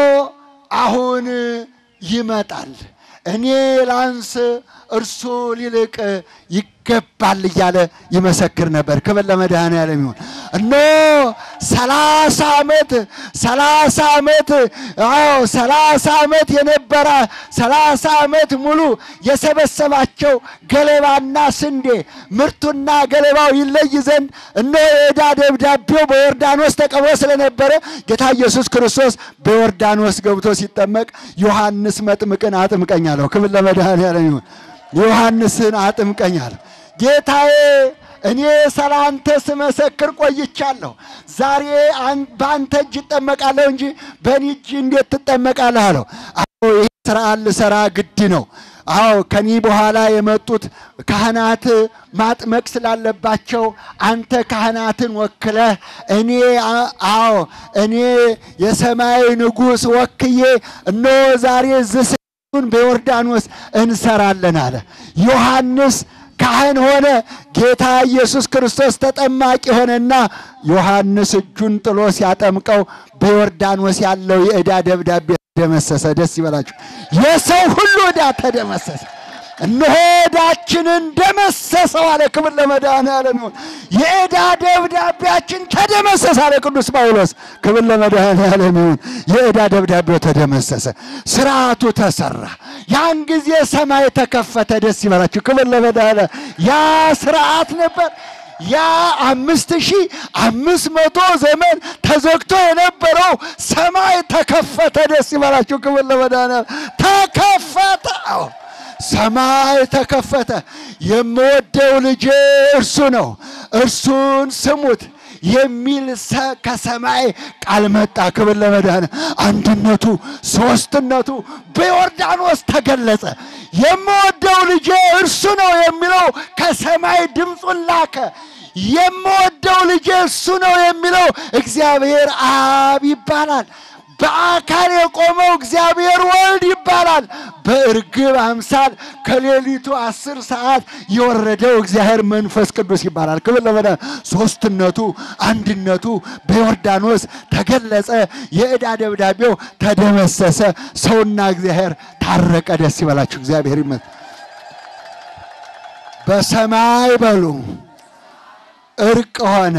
አሁን ይመጣል፣ እኔ ላንስ፣ እርሱ ሊልቅ ይገባል እያለ ይመሰክር ነበር። ክብር ለመድኃኔዓለም ይሁን። እነሆ ሰላሳ ዓመት ሰላሳ ዓመት አዎ ሰላሳ ዓመት የነበረ ሰላሳ ዓመት ሙሉ የሰበሰባቸው ገለባና ስንዴ ምርቱና ገለባው ይለይ ዘንድ እነሆ የዕዳ ደብዳቤው በዮርዳኖስ ተቀብሮ ስለነበረ ጌታ ኢየሱስ ክርስቶስ በዮርዳኖስ ገብቶ ሲጠመቅ ዮሐንስ መጥምቅን አጥምቀኝ አለው። ክብር ለመድኃኔዓለም ይሁን። ዮሐንስን አጥምቀኝ አለው። ጌታዬ እኔ ስለ አንተ ስመሰክር ቆይቻለሁ። ዛሬ በአንተ እጅ እጠመቃለሁ እንጂ በእኔ እጅ እንዴት ትጠመቃለህ አለው። አዎ ይህ ስርዓት ልሰራ ግድ ነው። አዎ ከኒ በኋላ የመጡት ካህናት ማጥመቅ ስላለባቸው አንተ ካህናትን ወክለህ እኔ አዎ እኔ የሰማይ ንጉሥ ወክዬ እነሆ ዛሬ ዝስቱን በዮርዳኖስ እንሰራለን አለ ዮሐንስ ካህን ሆነ። ጌታ ኢየሱስ ክርስቶስ ተጠማቂ ሆነና ዮሐንስ እጁን ጥሎ ሲያጠምቀው በዮርዳኖስ ያለው የዕዳ ደብዳቤ ተደመሰሰ። ደስ ይበላችሁ። የሰው ሁሉ ዕዳ ተደመሰሰ። እነሆ ዕዳችንን ደመሰሰው አለ። ክብር ለመድኃኔዓለም ይሁን። የዕዳ ደብዳቤያችን ተደመሰሰ አለ ቅዱስ ጳውሎስ። ክብር ለመድኃኔዓለም ይሁን። የዕዳ ደብዳቤው ተደመሰሰ፣ ስርዓቱ ተሰራ። ያን ጊዜ ሰማይ ተከፈተ። ደስ ይበላችሁ። ክብር ለመድኃኔዓለም ያ ስርዓት ነበር። ያ አምስት ሺህ አምስት መቶ ዘመን ተዘግቶ የነበረው ሰማይ ተከፈተ። ደስ ይበላችሁ። ክብር ለመድኃኔዓለም ተከፈተ። ሰማይ ተከፈተ። የምወደው ልጄ እርሱ ነው፣ እርሱን ስሙት የሚል ከሰማይ ቃል መጣ። ክብር ለመድኃኔዓለም። አንድነቱ ሦስትነቱ በዮርዳኖስ ተገለጸ። የምወደው ልጄ እርሱ ነው የሚለው ከሰማይ ድምፁን ላከ። የምወደው ልጄ እርሱ ነው የሚለው እግዚአብሔር አብ ይባላል። በአካል የቆመው እግዚአብሔር ወልድ ይባላል። በእርግብ አምሳል ከሌሊቱ አስር ሰዓት የወረደው እግዚአብሔር መንፈስ ቅዱስ ይባላል። ክብር ለመድኃኔዓለም። ሦስትነቱ አንድነቱ በዮርዳኖስ ተገለጸ። የዕዳ ደብዳቤው ተደመሰሰ። ሰውና እግዚአብሔር ታረቀ። ደስ ይበላችሁ። እግዚአብሔር ይመስገን። በሰማይ በሉ እርቅ ሆነ፣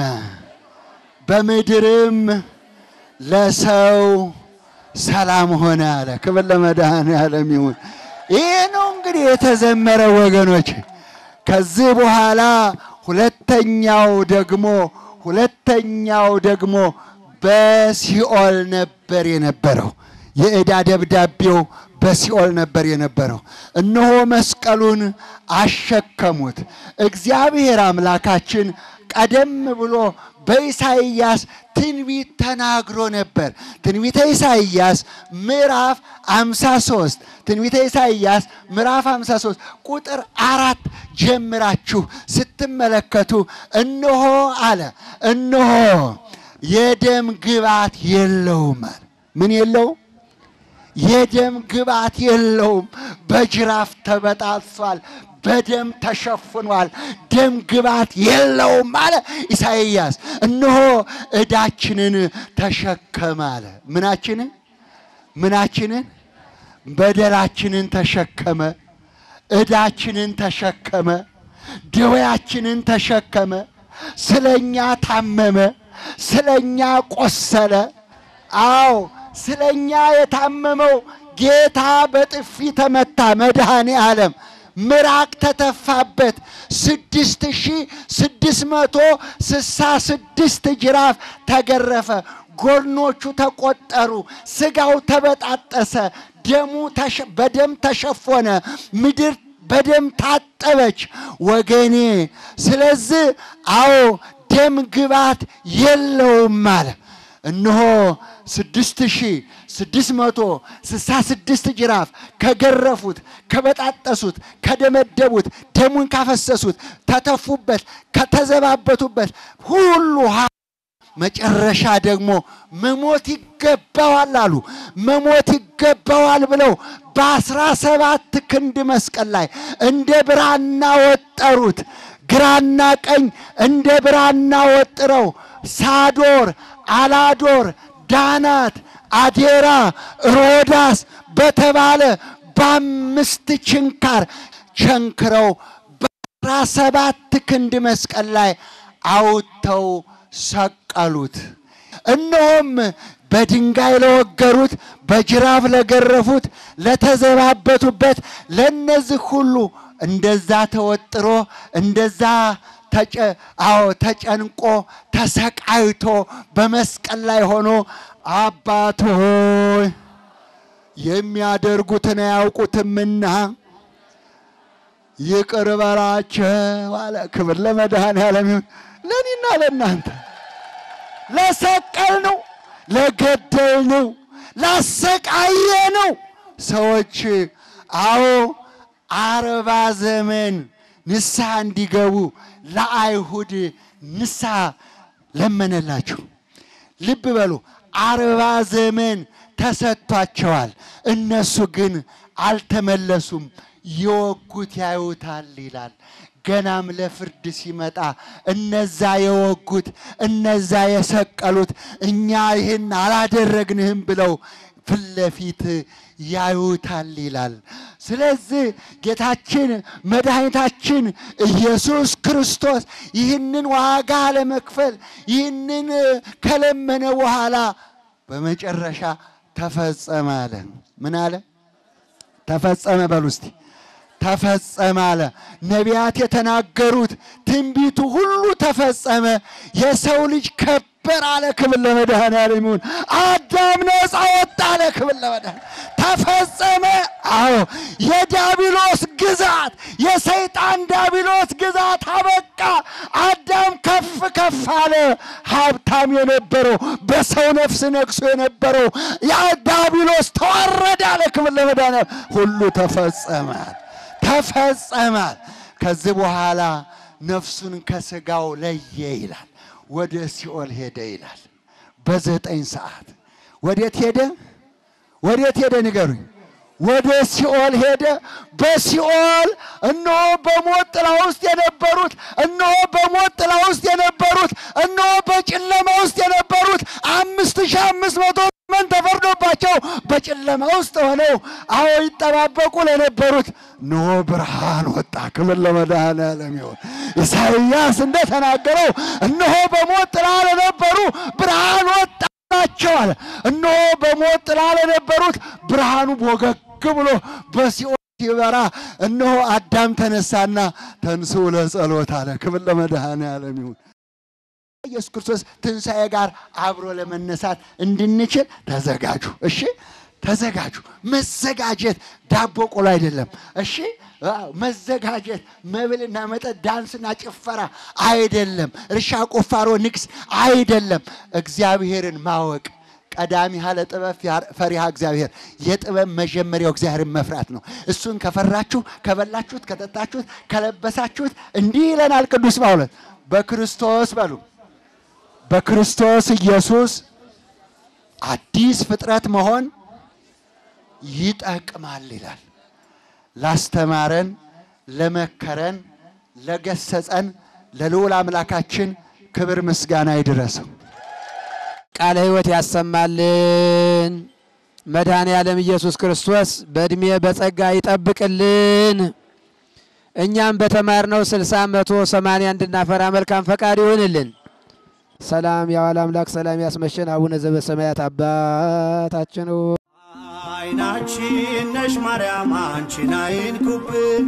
በምድርም ለሰው ሰላም ሆነ አለ። ክብር ለመድኃኔዓለም ይሁን። ይህ ነው እንግዲህ የተዘመረ ወገኖች። ከዚህ በኋላ ሁለተኛው ደግሞ ሁለተኛው ደግሞ በሲኦል ነበር የነበረው። የዕዳ ደብዳቤው በሲኦል ነበር የነበረው። እነሆ መስቀሉን አሸከሙት። እግዚአብሔር አምላካችን ቀደም ብሎ በኢሳይያስ ትንቢት ተናግሮ ነበር። ትንቢተ ኢሳይያስ ምዕራፍ 53 ትንቢተ ኢሳይያስ ምዕራፍ 53 ቁጥር አራት ጀምራችሁ ስትመለከቱ እነሆ አለ እነሆ የደም ግባት የለውም አለ። ምን የለው? የደም ግባት የለውም፣ በጅራፍ ተበጣሷል፣ በደም ተሸፍኗል፣ ደም ግባት የለውም አለ ኢሳይያስ። እነሆ ዕዳችንን ተሸከመ አለ። ምናችንን ምናችንን በደላችንን ተሸከመ፣ ዕዳችንን ተሸከመ፣ ደዌያችንን ተሸከመ፣ ስለኛ ታመመ፣ ስለኛ ቆሰለ። አዎ ስለኛ የታመመው ጌታ በጥፊ ተመታ። መድኃኔ ዓለም ምራቅ ተተፋበት። ስድስት ሺህ ስድስት መቶ ስሳ ስድስት ጅራፍ ተገረፈ። ጎድኖቹ ተቆጠሩ። ስጋው ተበጣጠሰ። ደሙ ተሸ- በደም ተሸፎነ። ምድር በደም ታጠበች። ወገኔ ስለዚህ አዎ ደም ግባት የለውም አለ። እነሆ ስድስት ሺህ ስድስት መቶ ስልሳ ስድስት ጅራፍ ከገረፉት፣ ከበጣጠሱት፣ ከደመደቡት፣ ደሙን ካፈሰሱት፣ ተተፉበት፣ ከተዘባበቱበት ሁሉ ሀ- መጨረሻ ደግሞ መሞት ይገባዋል አሉ። መሞት ይገባዋል ብለው በአስራ ሰባት ክንድ መስቀል ላይ እንደ ብራና ወጠሩት። ግራና ቀኝ እንደ ብራና ወጥረው ሳዶር፣ አላዶር፣ ዳናት፣ አዴራ፣ ሮዳስ በተባለ በአምስት ችንካር ቸንክረው በአስራ ሰባት ክንድ መስቀል ላይ አውጥተው ሰቀሉት። እነሆም በድንጋይ ለወገሩት፣ በጅራፍ ለገረፉት፣ ለተዘባበቱበት ለነዚህ ሁሉ እንደዛ ተወጥሮ እንደዛ ተጨ አዎ ተጨንቆ ተሰቃይቶ በመስቀል ላይ ሆኖ አባት ሆይ የሚያደርጉትን አያውቁትምና ይቅር በላቸው አለ። ክብር ለመድኃኔዓለም ይሁን። ለእኔና ለእናንተ ለሰቀል ነው፣ ለገደል ነው፣ ላሰቃየ ነው ሰዎች አዎ አርባ ዘመን ንስሐ እንዲገቡ ለአይሁድ ንስሐ ለመነላቸው። ልብ በሉ አርባ ዘመን ተሰጥቷቸዋል። እነሱ ግን አልተመለሱም። የወጉት ያዩታል ይላል። ገናም ለፍርድ ሲመጣ እነዛ የወጉት እነዛ የሰቀሉት እኛ ይህን አላደረግንህም ብለው ፊት ለፊት ያዩታል ይላል። ስለዚህ ጌታችን መድኃኒታችን ኢየሱስ ክርስቶስ ይህንን ዋጋ ለመክፈል ይህንን ከለመነ በኋላ በመጨረሻ ተፈጸመ አለ። ምን አለ? ተፈጸመ በሉ እስቲ። ተፈጸመ አለ። ነቢያት የተናገሩት ትንቢቱ ሁሉ ተፈጸመ። የሰው ልጅ ከበር አለ። ክብር ለመድኃኔዓለም ይሁን። አዳም ነፃ ወጣ አለ። ክብር ለመድኃኔዓለም ተፈጸመ። አዎ የዳቢሎስ ግዛት የሰይጣን ዳቢሎስ ግዛት አበቃ። አዳም ከፍ ከፍ አለ። ሀብታም የነበረው በሰው ነፍስ ነግሶ የነበረው ያ ዳቢሎስ ተዋረደ አለ። ክብር ለመድኃኔዓለም ሁሉ ተፈጸመ ተፈጸመ። ከዚህ በኋላ ነፍሱን ከስጋው ለየ ይላል። ወደ ሲኦል ሄደ ይላል። በዘጠኝ ሰዓት ወዴት ሄደ? ወዴት ሄደ? ንገሩኝ። ወደ ሲኦል ሄደ። በሲኦል እነሆ በሞት ጥላ ውስጥ የነበሩት እነሆ በሞት ጥላ ውስጥ የነበሩት እነሆ በጨለማ ውስጥ የነበሩት አምስት ሺህ አምስት መቶ ዘመን ተፈርዶባቸው በጨለማ ውስጥ ሆነው አዎ ይጠባበቁ ለነበሩት እነሆ ብርሃን ወጣ። ክብር ለመድኃኔዓለም ይሁን። ኢሳይያስ እንደተናገረው እነሆ በሞት ጥላ ለነበሩ ብርሃን ወጣላቸዋል። እነሆ በሞት ጥላ ለነበሩት ብርሃኑ ቦገግ ብሎ በሲኦል ሲበራ እነሆ አዳም ተነሳና ተንሥኡ ለጸሎት አለ። ክብር ለመድኃኔዓለም ይሁን። ኢየሱስ ክርስቶስ ትንሣኤ ጋር አብሮ ለመነሳት እንድንችል ተዘጋጁ። እሺ ተዘጋጁ። መዘጋጀት ዳቦ ቆሎ አይደለም። እሺ አዎ፣ መዘጋጀት መብልና መጠጥ፣ ዳንስና ጭፈራ አይደለም። እርሻ፣ ቁፋሮ፣ ንግስ አይደለም። እግዚአብሔርን ማወቅ ቀዳሚ ሀለ ጥበብ ፈሪሃ እግዚአብሔር የጥበብ መጀመሪያው እግዚአብሔርን መፍራት ነው። እሱን ከፈራችሁ ከበላችሁት፣ ከጠጣችሁት፣ ከለበሳችሁት እንዲህ ይለናል ቅዱስ ጳውሎስ በክርስቶስ በሉ በክርስቶስ ኢየሱስ አዲስ ፍጥረት መሆን ይጠቅማል ይላል። ላስተማረን፣ ለመከረን፣ ለገሰጸን ለልዑል አምላካችን ክብር ምስጋና ይድረሰው። ቃለ ሕይወት ያሰማልን። መድኃኔ ዓለም ኢየሱስ ክርስቶስ በዕድሜ በጸጋ ይጠብቅልን። እኛም በተማርነው ስልሳ መቶ ሰማንያ እንድናፈራ መልካም ፈቃድ ይሆንልን። ሰላም የዋለ አምላክ ሰላም ያስመሸን። አቡነ ዘበሰማያት አባታችን ሆይ አይናችን ነሽ ማርያም አንቺን አይንኩብን፣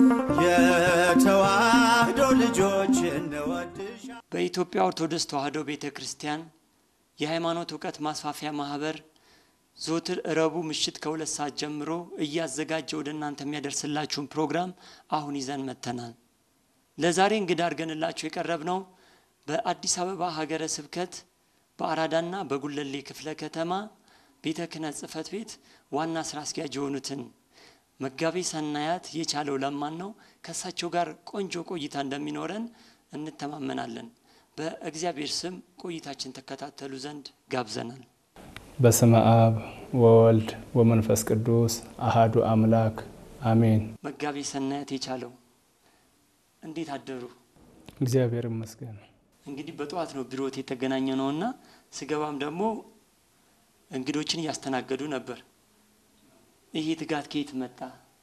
የተዋህዶ ልጆች እንወድሻ በኢትዮጵያ ኦርቶዶክስ ተዋሕዶ ቤተ ክርስቲያን የሃይማኖት እውቀት ማስፋፊያ ማህበር ዘወትር እረቡ ምሽት ከሁለት ሰዓት ጀምሮ እያዘጋጀ ወደ እናንተ የሚያደርስላችሁን ፕሮግራም አሁን ይዘን መጥተናል። ለዛሬ እንግዳ አድርገንላችሁ የቀረብነው በአዲስ አበባ ሀገረ ስብከት በአራዳና በጉለሌ ክፍለ ከተማ ቤተ ክህነት ጽሕፈት ቤት ዋና ስራ አስኪያጅ የሆኑትን መጋቤ ሰናያት የቻለው ለማን ነው። ከእሳቸው ጋር ቆንጆ ቆይታ እንደሚኖረን እንተማመናለን። በእግዚአብሔር ስም ቆይታችን ተከታተሉ ዘንድ ጋብዘናል። በስመ አብ ወወልድ ወመንፈስ ቅዱስ አሃዱ አምላክ አሜን። መጋቤ ሰናያት የቻለው እንዴት አደሩ? እግዚአብሔር ይመስገን። እንግዲህ በጠዋት ነው ቢሮት የተገናኘ ነውና ስገባም ደግሞ እንግዶችን እያስተናገዱ ነበር። ይሄ ትጋት ከየት መጣ?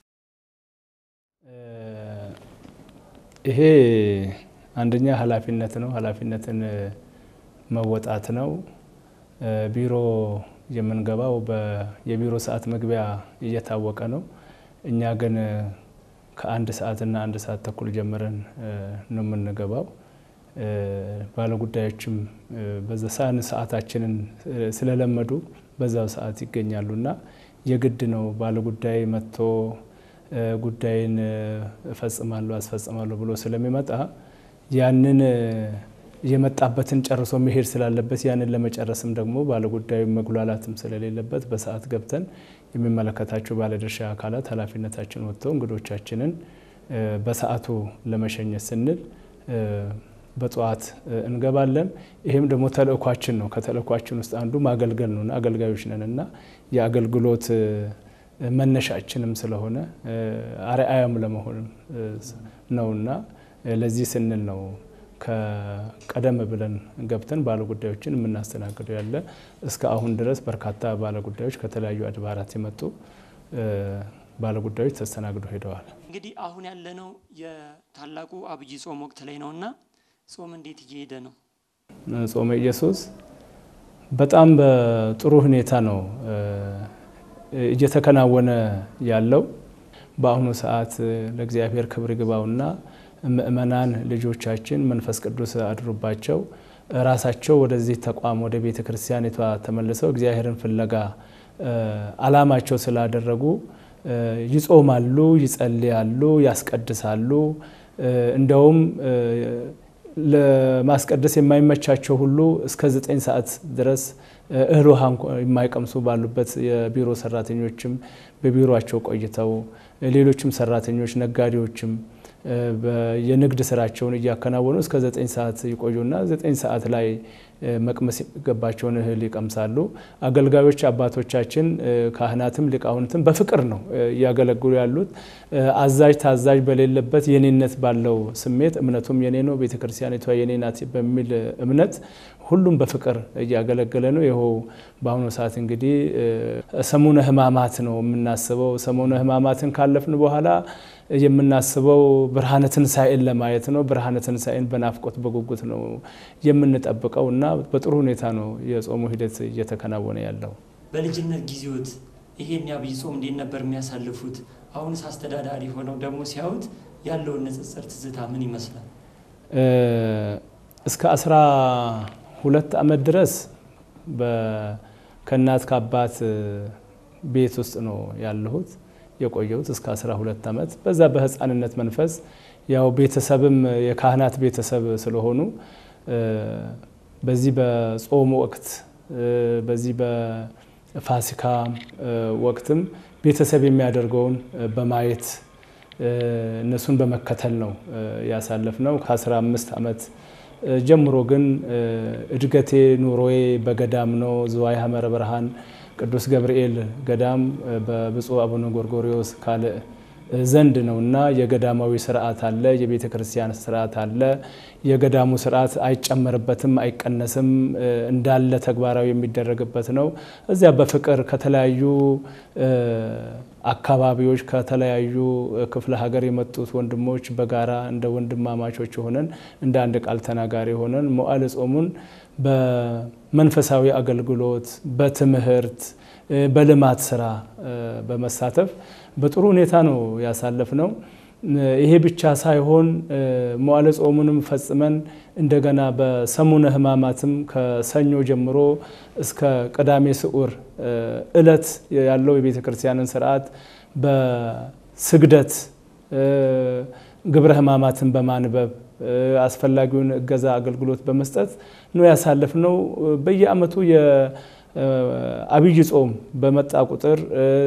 ይሄ አንደኛ ኃላፊነት ነው። ኃላፊነትን መወጣት ነው። ቢሮ የምንገባው የቢሮ ሰዓት መግቢያ እየታወቀ ነው። እኛ ግን ከአንድ ሰዓትና አንድ ሰዓት ተኩል ጀምረን ነው የምንገባው። ባለጉዳዮችም በዛ ሰዓት ሰዓታችንን ስለለመዱ በዛው ሰዓት ይገኛሉ እና የግድ ነው ባለጉዳይ መጥቶ ጉዳይን እፈጽማለሁ አስፈጽማለሁ ብሎ ስለሚመጣ ያንን የመጣበትን ጨርሶ መሄድ ስላለበት ያንን ለመጨረስም ደግሞ ባለጉዳዩ መጉላላትም ስለሌለበት በሰዓት ገብተን የሚመለከታቸው ባለድርሻ አካላት ኃላፊነታችን ወጥተው እንግዶቻችንን በሰዓቱ ለመሸኘት ስንል በጠዋት እንገባለን። ይህም ደግሞ ተልእኳችን ነው። ከተልእኳችን ውስጥ አንዱ ማገልገል ነውና አገልጋዮች ነን እና የአገልግሎት መነሻችንም ስለሆነ አርአያም ለመሆን ነውና ለዚህ ስንል ነው ከቀደም ብለን ገብተን ባለጉዳዮችን የምናስተናግደው ያለ እስከ አሁን ድረስ በርካታ ባለጉዳዮች ከተለያዩ አድባራት የመጡ ባለጉዳዮች ተስተናግደው ሄደዋል። እንግዲህ አሁን ያለነው የታላቁ አብይ ጾም ወቅት ላይ ነውና ጾም እንዴት እየሄደ ነው? ጾመ ኢየሱስ በጣም በጥሩ ሁኔታ ነው እየተከናወነ ያለው። በአሁኑ ሰዓት ለእግዚአብሔር ክብር ይግባውና ምእመናን ልጆቻችን መንፈስ ቅዱስ አድሮባቸው ራሳቸው ወደዚህ ተቋም ወደ ቤተ ክርስቲያኒቷ ተመልሰው እግዚአብሔርን ፍለጋ አላማቸው ስላደረጉ ይጾማሉ፣ ይጸልያሉ፣ ያስቀድሳሉ። እንደውም ለማስቀደስ የማይመቻቸው ሁሉ እስከ ዘጠኝ ሰዓት ድረስ እህል ውሃ የማይቀምሱ ባሉበት የቢሮ ሰራተኞችም በቢሮቸው ቆይተው ሌሎችም ሰራተኞች ነጋዴዎችም የንግድ ስራቸውን እያከናወኑ እስከ ዘጠኝ ሰዓት ይቆዩና ዘጠኝ ሰዓት ላይ መቅመስ የሚገባቸውን እህል ይቀምሳሉ። አገልጋዮች አባቶቻችን ካህናትም ሊቃውንትም በፍቅር ነው እያገለግሉ ያሉት። አዛዥ ታዛዥ በሌለበት የኔነት ባለው ስሜት እምነቱም የኔ ነው፣ ቤተ ክርስቲያኒቷ የኔ ናት በሚል እምነት ሁሉም በፍቅር እያገለገለ ነው። ይኸው በአሁኑ ሰዓት እንግዲህ ሰሙነ ሕማማት ነው የምናስበው። ሰሙነ ሕማማትን ካለፍን በኋላ የምናስበው ብርሃነ ትንሣኤን ለማየት ነው። ብርሃነ ትንሣኤን በናፍቆት በጉጉት ነው የምንጠብቀው እና በጥሩ ሁኔታ ነው የጾሙ ሂደት እየተከናወነ ያለው። በልጅነት ጊዜዎት ይሄን የአብይ ጾም እንዴት ነበር የሚያሳልፉት? አሁንስ አስተዳዳሪ ሆነው ደግሞ ሲያዩት ያለውን ንጽጽር ትዝታ ምን ይመስላል? እስከ አስራ ሁለት ዓመት ድረስ ከእናት ከአባት ቤት ውስጥ ነው ያለሁት የቆየሁት እስከ 12 ዓመት። በዛ በህፃንነት መንፈስ ያው ቤተሰብም የካህናት ቤተሰብ ስለሆኑ በዚህ በጾም ወቅት በዚህ በፋሲካ ወቅትም ቤተሰብ የሚያደርገውን በማየት እነሱን በመከተል ነው ያሳለፍ ነው። ከ15 ዓመት ጀምሮ ግን እድገቴ ኑሮዬ በገዳም ነው። ዝዋይ ሐመረ ብርሃን ቅዱስ ገብርኤል ገዳም በብፁዕ አቡነ ጎርጎሪዎስ ካልዕ ዘንድ ነው እና የገዳማዊ ስርዓት አለ፣ የቤተ ክርስቲያን ስርዓት አለ። የገዳሙ ስርዓት አይጨመርበትም፣ አይቀነስም፣ እንዳለ ተግባራዊ የሚደረግበት ነው። እዚያ በፍቅር ከተለያዩ አካባቢዎች ከተለያዩ ክፍለ ሀገር የመጡት ወንድሞች በጋራ እንደ ወንድማማቾች ሆነን እንደ አንድ ቃል ተናጋሪ ሆነን መዋዕለ ጾሙን በመንፈሳዊ አገልግሎት፣ በትምህርት፣ በልማት ስራ በመሳተፍ በጥሩ ሁኔታ ነው ያሳለፍ ነው። ይሄ ብቻ ሳይሆን መዋዕለ ጾሙንም ፈጽመን እንደገና በሰሙነ ሕማማትም ከሰኞ ጀምሮ እስከ ቅዳሜ ስዑር እለት ያለው የቤተ ክርስቲያንን ስርዓት በስግደት ግብረ ሕማማትን በማንበብ አስፈላጊውን እገዛ አገልግሎት በመስጠት ነው ያሳለፍ ነው። በየዓመቱ የአብይ ጾም በመጣ ቁጥር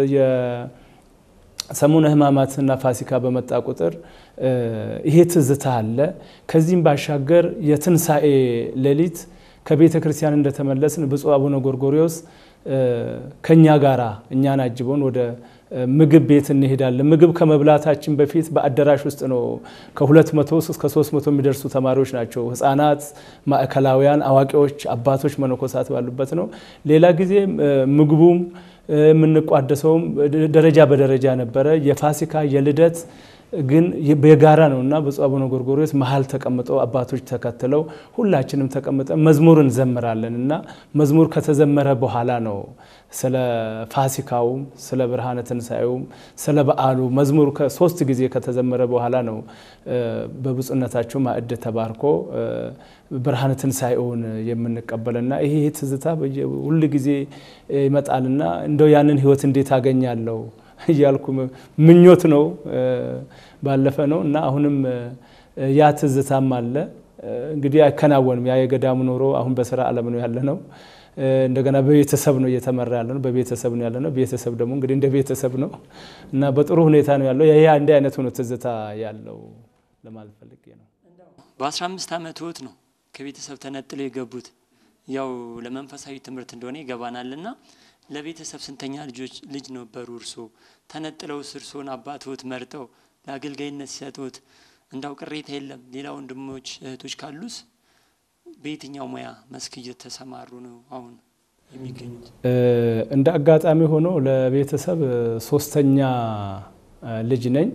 ሰሙነ ሕማማትና ፋሲካ በመጣ ቁጥር ይሄ ትዝታ አለ። ከዚህም ባሻገር የትንሣኤ ሌሊት ከቤተ ክርስቲያን እንደተመለስን ብፁዕ አቡነ ጎርጎሪዎስ ከእኛ ጋራ እኛን አጅበውን ወደ ምግብ ቤት እንሄዳለን። ምግብ ከመብላታችን በፊት በአዳራሽ ውስጥ ነው ከሁለት መቶ እስከ ሶስት መቶ የሚደርሱ ተማሪዎች ናቸው። ህፃናት፣ ማዕከላውያን፣ አዋቂዎች፣ አባቶች፣ መነኮሳት ባሉበት ነው። ሌላ ጊዜ ምግቡም የምንቋደሰውም ደረጃ በደረጃ ነበረ። የፋሲካ የልደት ግን የጋራ ነው እና ብፁዕ አቡነ ጎርጎሪዎስ መሀል ተቀምጠው አባቶች ተከትለው ሁላችንም ተቀምጠን መዝሙር እንዘምራለን እና መዝሙር ከተዘመረ በኋላ ነው ስለ ፋሲካውም ስለ ብርሃነ ትንሣኤውም ስለ በዓሉ መዝሙር ሶስት ጊዜ ከተዘመረ በኋላ ነው በብፁዕነታቸው ማዕድ ተባርኮ ብርሃነ ትንሣኤውን የምንቀበልና ይሄ ትዝታ ሁል ጊዜ ይመጣልና እንደው ያንን ህይወት እንዴት አገኛለሁ እያልኩ ምኞት ነው ባለፈ ነው እና አሁንም ያ ትዝታም አለ። እንግዲህ አይከናወንም። ያ የገዳሙ ኑሮ አሁን በስራ ዓለም ነው ያለ ነው። እንደገና በቤተሰብ ነው እየተመራ ያለ ነው። በቤተሰብ ነው ያለ ነው። ቤተሰብ ደግሞ እንግዲህ እንደ ቤተሰብ ነው እና በጥሩ ሁኔታ ነው ያለው። ይህ እንዲህ አይነት ሆኖ ትዝታ ያለው ለማለት ፈልጌ ነው። በ15 ዓመት ህይወት ነው ከቤተሰብ ተነጥለው የገቡት። ያው ለመንፈሳዊ ትምህርት እንደሆነ ይገባናልና ለቤተሰብ ስንተኛ ልጆች ልጅ ነበሩ? እርሶ ተነጥለው እርሶን አባትዎት መርጠው ለአገልጋይነት ሲሰጡት እንዳው ቅሬታ የለም? ሌላ ወንድሞች እህቶች ካሉስ በየትኛው ሙያ መስክ እየተሰማሩ ነው አሁን የሚገኙት? እንደ አጋጣሚ ሆኖ ለቤተሰብ ሶስተኛ ልጅ ነኝ።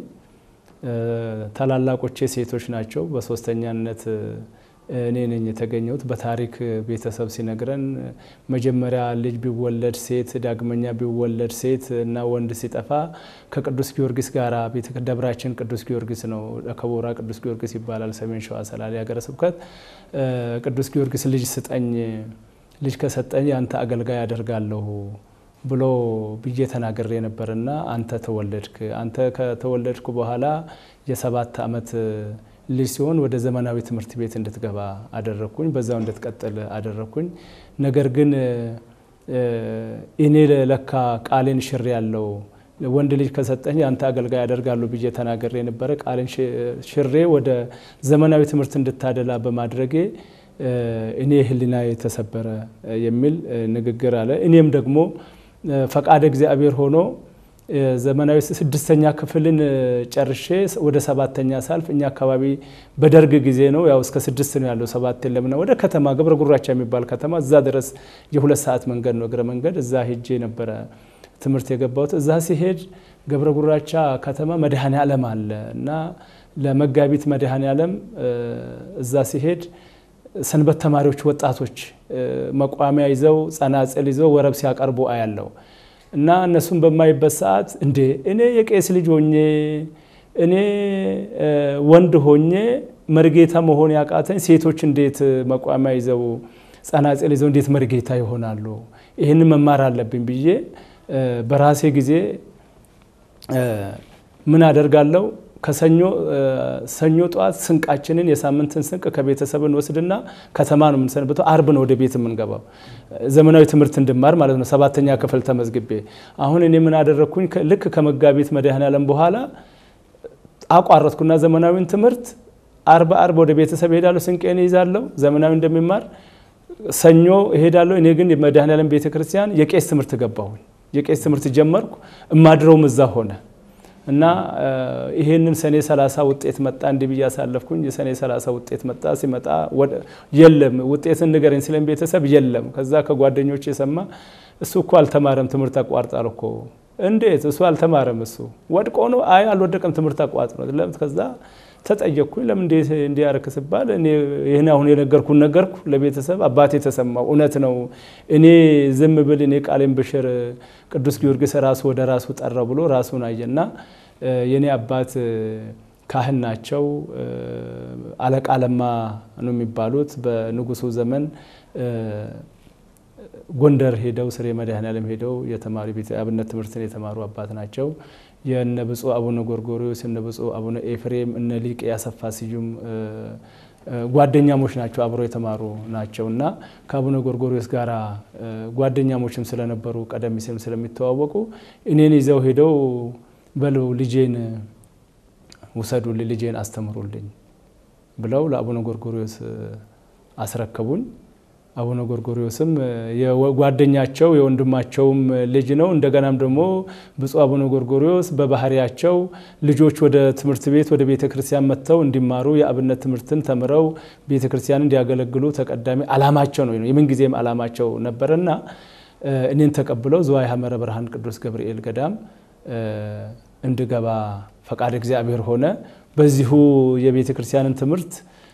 ታላላቆቼ ሴቶች ናቸው። በሶስተኛነት እኔ ነኝ የተገኘሁት። በታሪክ ቤተሰብ ሲነግረን መጀመሪያ ልጅ ቢወለድ ሴት፣ ዳግመኛ ቢወለድ ሴት እና ወንድ ሲጠፋ ከቅዱስ ጊዮርጊስ ጋር ደብራችን ቅዱስ ጊዮርጊስ ነው። ከቦራ ቅዱስ ጊዮርጊስ ይባላል። ሰሜን ሸዋ ሰላሌ ሀገረ ስብከት ቅዱስ ጊዮርጊስ ልጅ ስጠኝ፣ ልጅ ከሰጠኝ አንተ አገልጋይ አደርጋለሁ ብሎ ብዬ ተናግሬ ነበርና አንተ ተወለድክ። አንተ ከተወለድኩ በኋላ የሰባት ዓመት ልጅ ሲሆን ወደ ዘመናዊ ትምህርት ቤት እንድትገባ አደረግኩኝ። በዛው እንድትቀጥል አደረግኩኝ። ነገር ግን እኔ ለካ ቃሌን ሽሬ ያለው ወንድ ልጅ ከሰጠኝ አንተ አገልጋይ አደርጋለሁ ብዬ ተናገሬ ነበረ። ቃሌን ሽሬ ወደ ዘመናዊ ትምህርት እንድታደላ በማድረጌ እኔ ሕሊና የተሰበረ የሚል ንግግር አለ። እኔም ደግሞ ፈቃደ እግዚአብሔር ሆኖ ዘመናዊ ስድስተኛ ክፍልን ጨርሼ ወደ ሰባተኛ ሳልፍ እኛ አካባቢ በደርግ ጊዜ ነው ያው እስከ ስድስት ነው ያለው ሰባት የለምና ወደ ከተማ ገብረ ጉራቻ የሚባል ከተማ እዛ ድረስ የሁለት ሰዓት መንገድ ነው እግረ መንገድ እዛ ሄጄ ነበረ ትምህርት የገባሁት። እዛ ሲሄድ ገብረ ጉራቻ ከተማ መድኃኔ ዓለም አለ እና ለመጋቢት መድኃኔ ዓለም እዛ ሲሄድ ሰንበት ተማሪዎች ወጣቶች መቋሚያ ይዘው ጸናጽል ይዘው ወረብ ሲያቀርቡ አያለው እና እነሱን በማይበት ሰዓት እንዴ እኔ የቄስ ልጅ ሆኜ እኔ ወንድ ሆኜ መርጌታ መሆን ያቃተኝ ሴቶች እንዴት መቋሚያ ይዘው ጸናጽል ይዘው እንዴት መርጌታ ይሆናሉ? ይህንን መማር አለብኝ ብዬ በራሴ ጊዜ ምን አደርጋለሁ? ከሰኞ ሰኞ ጠዋት ስንቃችንን የሳምንትን ስንቅ ከቤተሰብ እንወስድና ከተማ ነው የምንሰንብተው። አርብ ነው ወደ ቤት የምንገባው ዘመናዊ ትምህርት እንድማር ማለት ነው። ሰባተኛ ክፍል ተመዝግቤ አሁን እኔ ምን አደረግኩኝ? ልክ ከመጋቢት መድኃኔዓለም በኋላ አቋረጥኩና ዘመናዊን ትምህርት አርብ አርብ ወደ ቤተሰብ እሄዳለሁ። ስንቄን ይዛለሁ ዘመናዊ እንደሚማር ሰኞ እሄዳለሁ። እኔ ግን የመድኃኔዓለም ቤተ ክርስቲያን የቄስ ትምህርት ገባሁኝ። የቄስ ትምህርት ጀመርኩ። እማድረውም እዛ ሆነ እና ይሄንን ሰኔ 30 ውጤት መጣ እንዲህ ብዬ አሳለፍኩኝ። የሰኔ 30 ውጤት መጣ። ሲመጣ የለም ውጤትን ንገረኝ ስለኝ ቤተሰብ የለም። ከዛ ከጓደኞች የሰማ እሱ እኮ አልተማረም ትምህርት አቋርጧል እኮ። እንዴት እሱ አልተማረም? እሱ ወድቆ ነው? አይ አልወደቀም፣ ትምህርት አቋርጦ ነው። ከዛ ተጠየቅኩኝ። ለምን እንዴት እንዲያረክ ስባል እኔ ይህን አሁን የነገርኩን ነገርኩ ለቤተሰብ። አባቴ ተሰማው። እውነት ነው እኔ ዝም ብል እኔ ቃሌን ብሽር ቅዱስ ጊዮርጊስ ራሱ ወደ ራሱ ጠራው ብሎ ራሱን አየና የእኔ አባት ካህን ናቸው። አለቃ ለማ ነው የሚባሉት። በንጉሱ ዘመን ጎንደር ሄደው ስሬ መድኃኔዓለም ሄደው የተማሪ ቤተ አብነት ትምህርትን የተማሩ አባት ናቸው። የነ ብፁዕ አቡነ ጎርጎሪዎስ እነ ብፁዕ አቡነ ኤፍሬም እነ ሊቅ ያሰፋ ስዩም ጓደኛሞች ናቸው፣ አብረው የተማሩ ናቸው እና ከአቡነ ጎርጎሪዎስ ጋር ጓደኛሞችም ስለነበሩ ቀደም ሲልም ስለሚተዋወቁ እኔን ይዘው ሄደው በሉ ልጄን ውሰዱልኝ፣ ልጄን አስተምሩልኝ ብለው ለአቡነ ጎርጎሪዎስ አስረከቡኝ። አቡነ ጎርጎሪዎስም የጓደኛቸው የወንድማቸውም ልጅ ነው። እንደገናም ደግሞ ብፁዕ አቡነ ጎርጎሪዎስ በባህሪያቸው ልጆች ወደ ትምህርት ቤት ወደ ቤተ ክርስቲያን መጥተው እንዲማሩ የአብነት ትምህርትን ተምረው ቤተ ክርስቲያን እንዲያገለግሉ ተቀዳሚ አላማቸው ነው፣ የምንጊዜም አላማቸው ነበረና እኔን ተቀብለው ዝዋይ ሐመረ ብርሃን ቅዱስ ገብርኤል ገዳም እንድገባ ፈቃድ እግዚአብሔር ሆነ። በዚሁ የቤተ ክርስቲያንን ትምህርት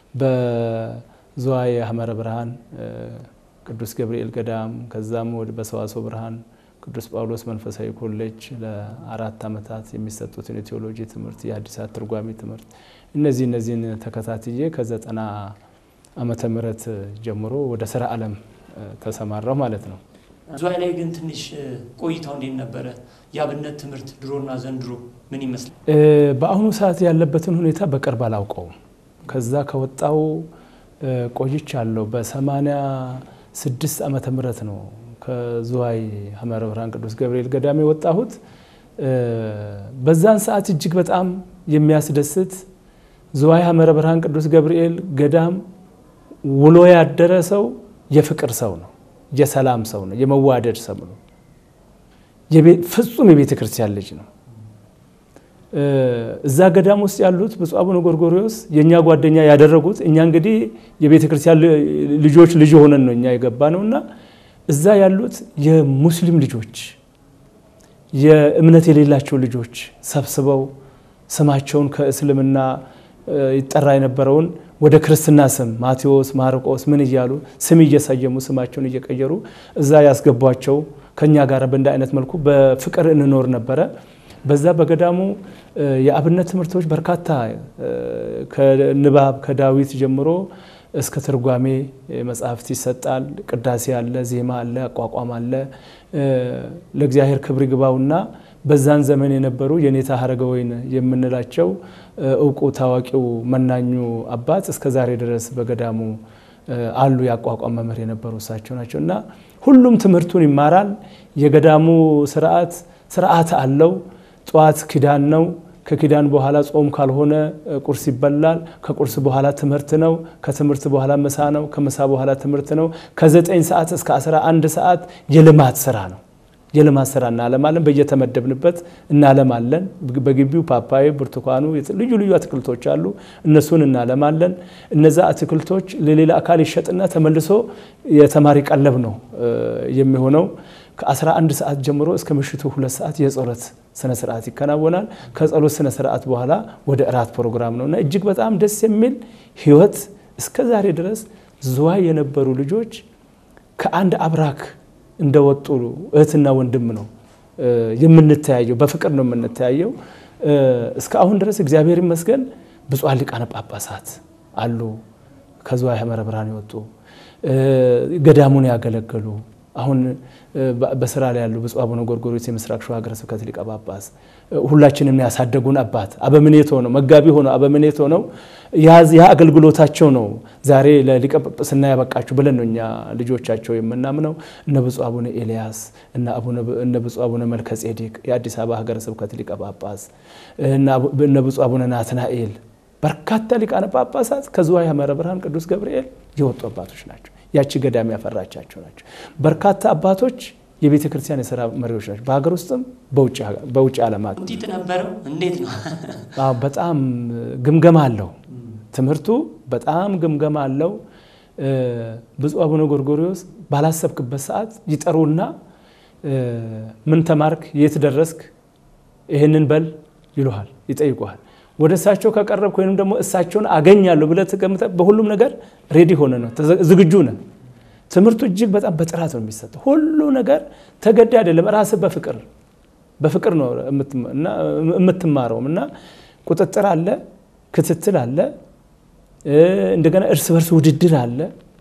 ዝዋይ ሐመረ ብርሃን ቅዱስ ገብርኤል ገዳም ከዛም ወደ በሰዋስወ ብርሃን ቅዱስ ጳውሎስ መንፈሳዊ ኮሌጅ ለአራት ዓመታት የሚሰጡትን የቴዎሎጂ ትምህርት፣ የሐዲሳት ትርጓሜ ትምህርት እነዚህ እነዚህን ተከታትዬ ከዘጠና ዓመተ ምህረት ጀምሮ ወደ ስራ ዓለም ተሰማራሁ ማለት ነው። ዝዋይ ላይ ግን ትንሽ ቆይታው እንዴት ነበረ? የአብነት ትምህርት ድሮና ዘንድሮ ምን ይመስላል? በአሁኑ ሰዓት ያለበትን ሁኔታ በቅርብ አላውቀውም። ከዛ ከወጣው ቆይቻለሁ። በሰማንያ ስድስት ዓመተ ምህረት ነው ከዝዋይ ሐመረ ብርሃን ቅዱስ ገብርኤል ገዳም የወጣሁት። በዛን ሰዓት እጅግ በጣም የሚያስደስት ዝዋይ ሐመረ ብርሃን ቅዱስ ገብርኤል ገዳም ውሎ ያደረ ሰው የፍቅር ሰው ነው፣ የሰላም ሰው ነው፣ የመዋደድ ሰው ነው። ፍጹም የቤተ ክርስቲያን ልጅ ነው። እዛ ገዳም ውስጥ ያሉት ብፁዕ አቡነ ጎርጎሪዎስ የእኛ ጓደኛ ያደረጉት እኛ እንግዲህ የቤተ ክርስቲያን ልጆች ልጅ ሆነን ነው እኛ የገባ ነው እና እዛ ያሉት የሙስሊም ልጆች የእምነት የሌላቸው ልጆች ሰብስበው ስማቸውን ከእስልምና ይጠራ የነበረውን ወደ ክርስትና ስም ማቴዎስ፣ ማርቆስ ምን እያሉ ስም እየሰየሙ ስማቸውን እየቀየሩ እዛ ያስገቧቸው ከእኛ ጋር በእንደ አይነት መልኩ በፍቅር እንኖር ነበረ። በዛ በገዳሙ የአብነት ትምህርቶች በርካታ ከንባብ ከዳዊት ጀምሮ እስከ ትርጓሜ መጽሐፍት ይሰጣል። ቅዳሴ አለ፣ ዜማ አለ፣ አቋቋም አለ። ለእግዚአብሔር ክብር ይግባውና በዛን ዘመን የነበሩ የኔታ ሀረገወይን የምንላቸው እውቁ ታዋቂው መናኙ አባት እስከ ዛሬ ድረስ በገዳሙ አሉ። የአቋቋም መምህር የነበሩ እሳቸው ናቸው እና ሁሉም ትምህርቱን ይማራል። የገዳሙ ስርዓት ስርዓት አለው። ጠዋት ኪዳን ነው። ከኪዳን በኋላ ጾም ካልሆነ ቁርስ ይበላል። ከቁርስ በኋላ ትምህርት ነው። ከትምህርት በኋላ ምሳ ነው። ከምሳ በኋላ ትምህርት ነው። ከዘጠኝ ሰዓት እስከ 11 ሰዓት የልማት ስራ ነው። የልማት ስራ እናለማለን። በየተመደብንበት እናለማለን። በግቢው ፓፓዬ፣ ብርቱካኑ፣ ልዩ ልዩ አትክልቶች አሉ። እነሱን እናለማለን። እነዛ አትክልቶች ለሌላ አካል ይሸጥና ተመልሶ የተማሪ ቀለብ ነው የሚሆነው። ከ11 ሰዓት ጀምሮ እስከ ምሽቱ ሁለት ሰዓት የጸሎት ስነ ስርዓት ይከናወናል። ከጸሎት ስነ ስርዓት በኋላ ወደ እራት ፕሮግራም ነው እና እጅግ በጣም ደስ የሚል ህይወት እስከ ዛሬ ድረስ ዝዋይ የነበሩ ልጆች ከአንድ አብራክ እንደወጡ እህትና ወንድም ነው የምንተያየው፣ በፍቅር ነው የምንተያየው። እስከ አሁን ድረስ እግዚአብሔር ይመስገን ብፁዓን ሊቃነ ጳጳሳት አሉ ከዝዋይ ሐመረ ብርሃን የወጡ ገዳሙን ያገለገሉ አሁን በስራ ላይ ያሉ ብፁዕ አቡነ ጎርጎርዮስ የምስራቅ ሸዋ ሀገረ ስብከት ሊቀ ጳጳስ ሁላችንም ያሳደጉን አባት አበምኔት ሆነው መጋቢ ሆነው አበምኔት ሆነው ያ አገልግሎታቸው ነው ዛሬ ለሊቀ ጵጵስና ያበቃችሁ ብለን ነው እኛ ልጆቻቸው የምናምነው። እነ ብፁዕ አቡነ ኤልያስ እነ ብፁዕ አቡነ መልከ ጼዴቅ የአዲስ አበባ ሀገረ ስብከት ሊቀ ጳጳስ እነ ብፁዕ አቡነ ናትናኤል በርካታ ሊቃነ ጳጳሳት ከዝዋይ ሐመረ ብርሃን ቅዱስ ገብርኤል የወጡ አባቶች ናቸው። ያቺ ገዳም ያፈራቻቸው ናቸው። በርካታ አባቶች የቤተ ክርስቲያን የስራ መሪዎች ናቸው፣ በሀገር ውስጥም በውጭ ዓለማት። ውጤት ነበረው። እንዴት ነው? አዎ በጣም ግምገማ አለው። ትምህርቱ በጣም ግምገማ አለው። ብፁዕ አቡነ ጎርጎሪዎስ ባላሰብክበት ሰዓት ይጠሩና ምን ተማርክ፣ የት ደረስክ፣ ይህንን በል ይሉሃል፣ ይጠይቁሃል። ወደ እሳቸው ከቀረብክ ወይም ደግሞ እሳቸውን አገኛለሁ ብለህ ተቀምጠህ በሁሉም ነገር ሬዲ ሆነ ነው ዝግጁ ነህ። ትምህርቱ እጅግ በጣም በጥራት ነው የሚሰጠው። ሁሉ ነገር ተገዳ አይደለም፣ ራስህ በፍቅር በፍቅር ነው የምትማረውም እና ቁጥጥር አለ፣ ክትትል አለ፣ እንደገና እርስ በርስ ውድድር አለ።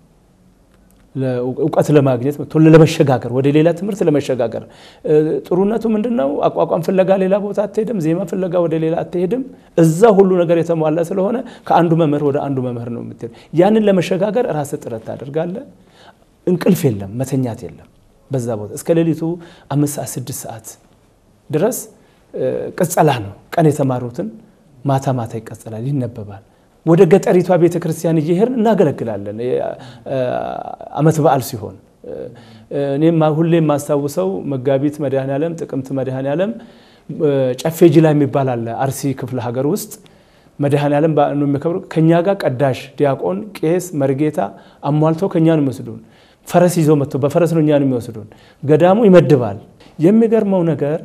እውቀት ለማግኘት ቶሎ ለመሸጋገር ወደ ሌላ ትምህርት ለመሸጋገር ጥሩነቱ ምንድን ነው? አቋቋም ፍለጋ ሌላ ቦታ አትሄድም። ዜማ ፍለጋ ወደ ሌላ አትሄድም። እዛ ሁሉ ነገር የተሟላ ስለሆነ ከአንዱ መምህር ወደ አንዱ መምህር ነው የምትሄድ። ያንን ለመሸጋገር ራስህ ጥረት ታደርጋለህ። እንቅልፍ የለም፣ መተኛት የለም። በዛ ቦታ እስከ ሌሊቱ አምስት ሰዓት ስድስት ሰዓት ድረስ ቅጸላ ነው። ቀን የተማሩትን ማታ ማታ ይቀጸላል፣ ይነበባል። ወደ ገጠሪቷ ቤተ ክርስቲያን እየሄድን እናገለግላለን። ዓመት በዓል ሲሆን እኔም ሁሌ የማስታውሰው መጋቢት መድኃኔ ዓለም፣ ጥቅምት መድኃኔ ዓለም ጨፌ ጅላ የሚባል አለ አርሲ ክፍለ ሀገር ውስጥ መድኃኔ ዓለም ነው የሚከብሩ። ከእኛ ጋር ቀዳሽ፣ ዲያቆን፣ ቄስ፣ መርጌታ አሟልተው ከእኛ ነው የሚወስዱን። ፈረስ ይዘው መጥቶ በፈረስ ነው እኛን የሚወስዱን። ገዳሙ ይመድባል። የሚገርመው ነገር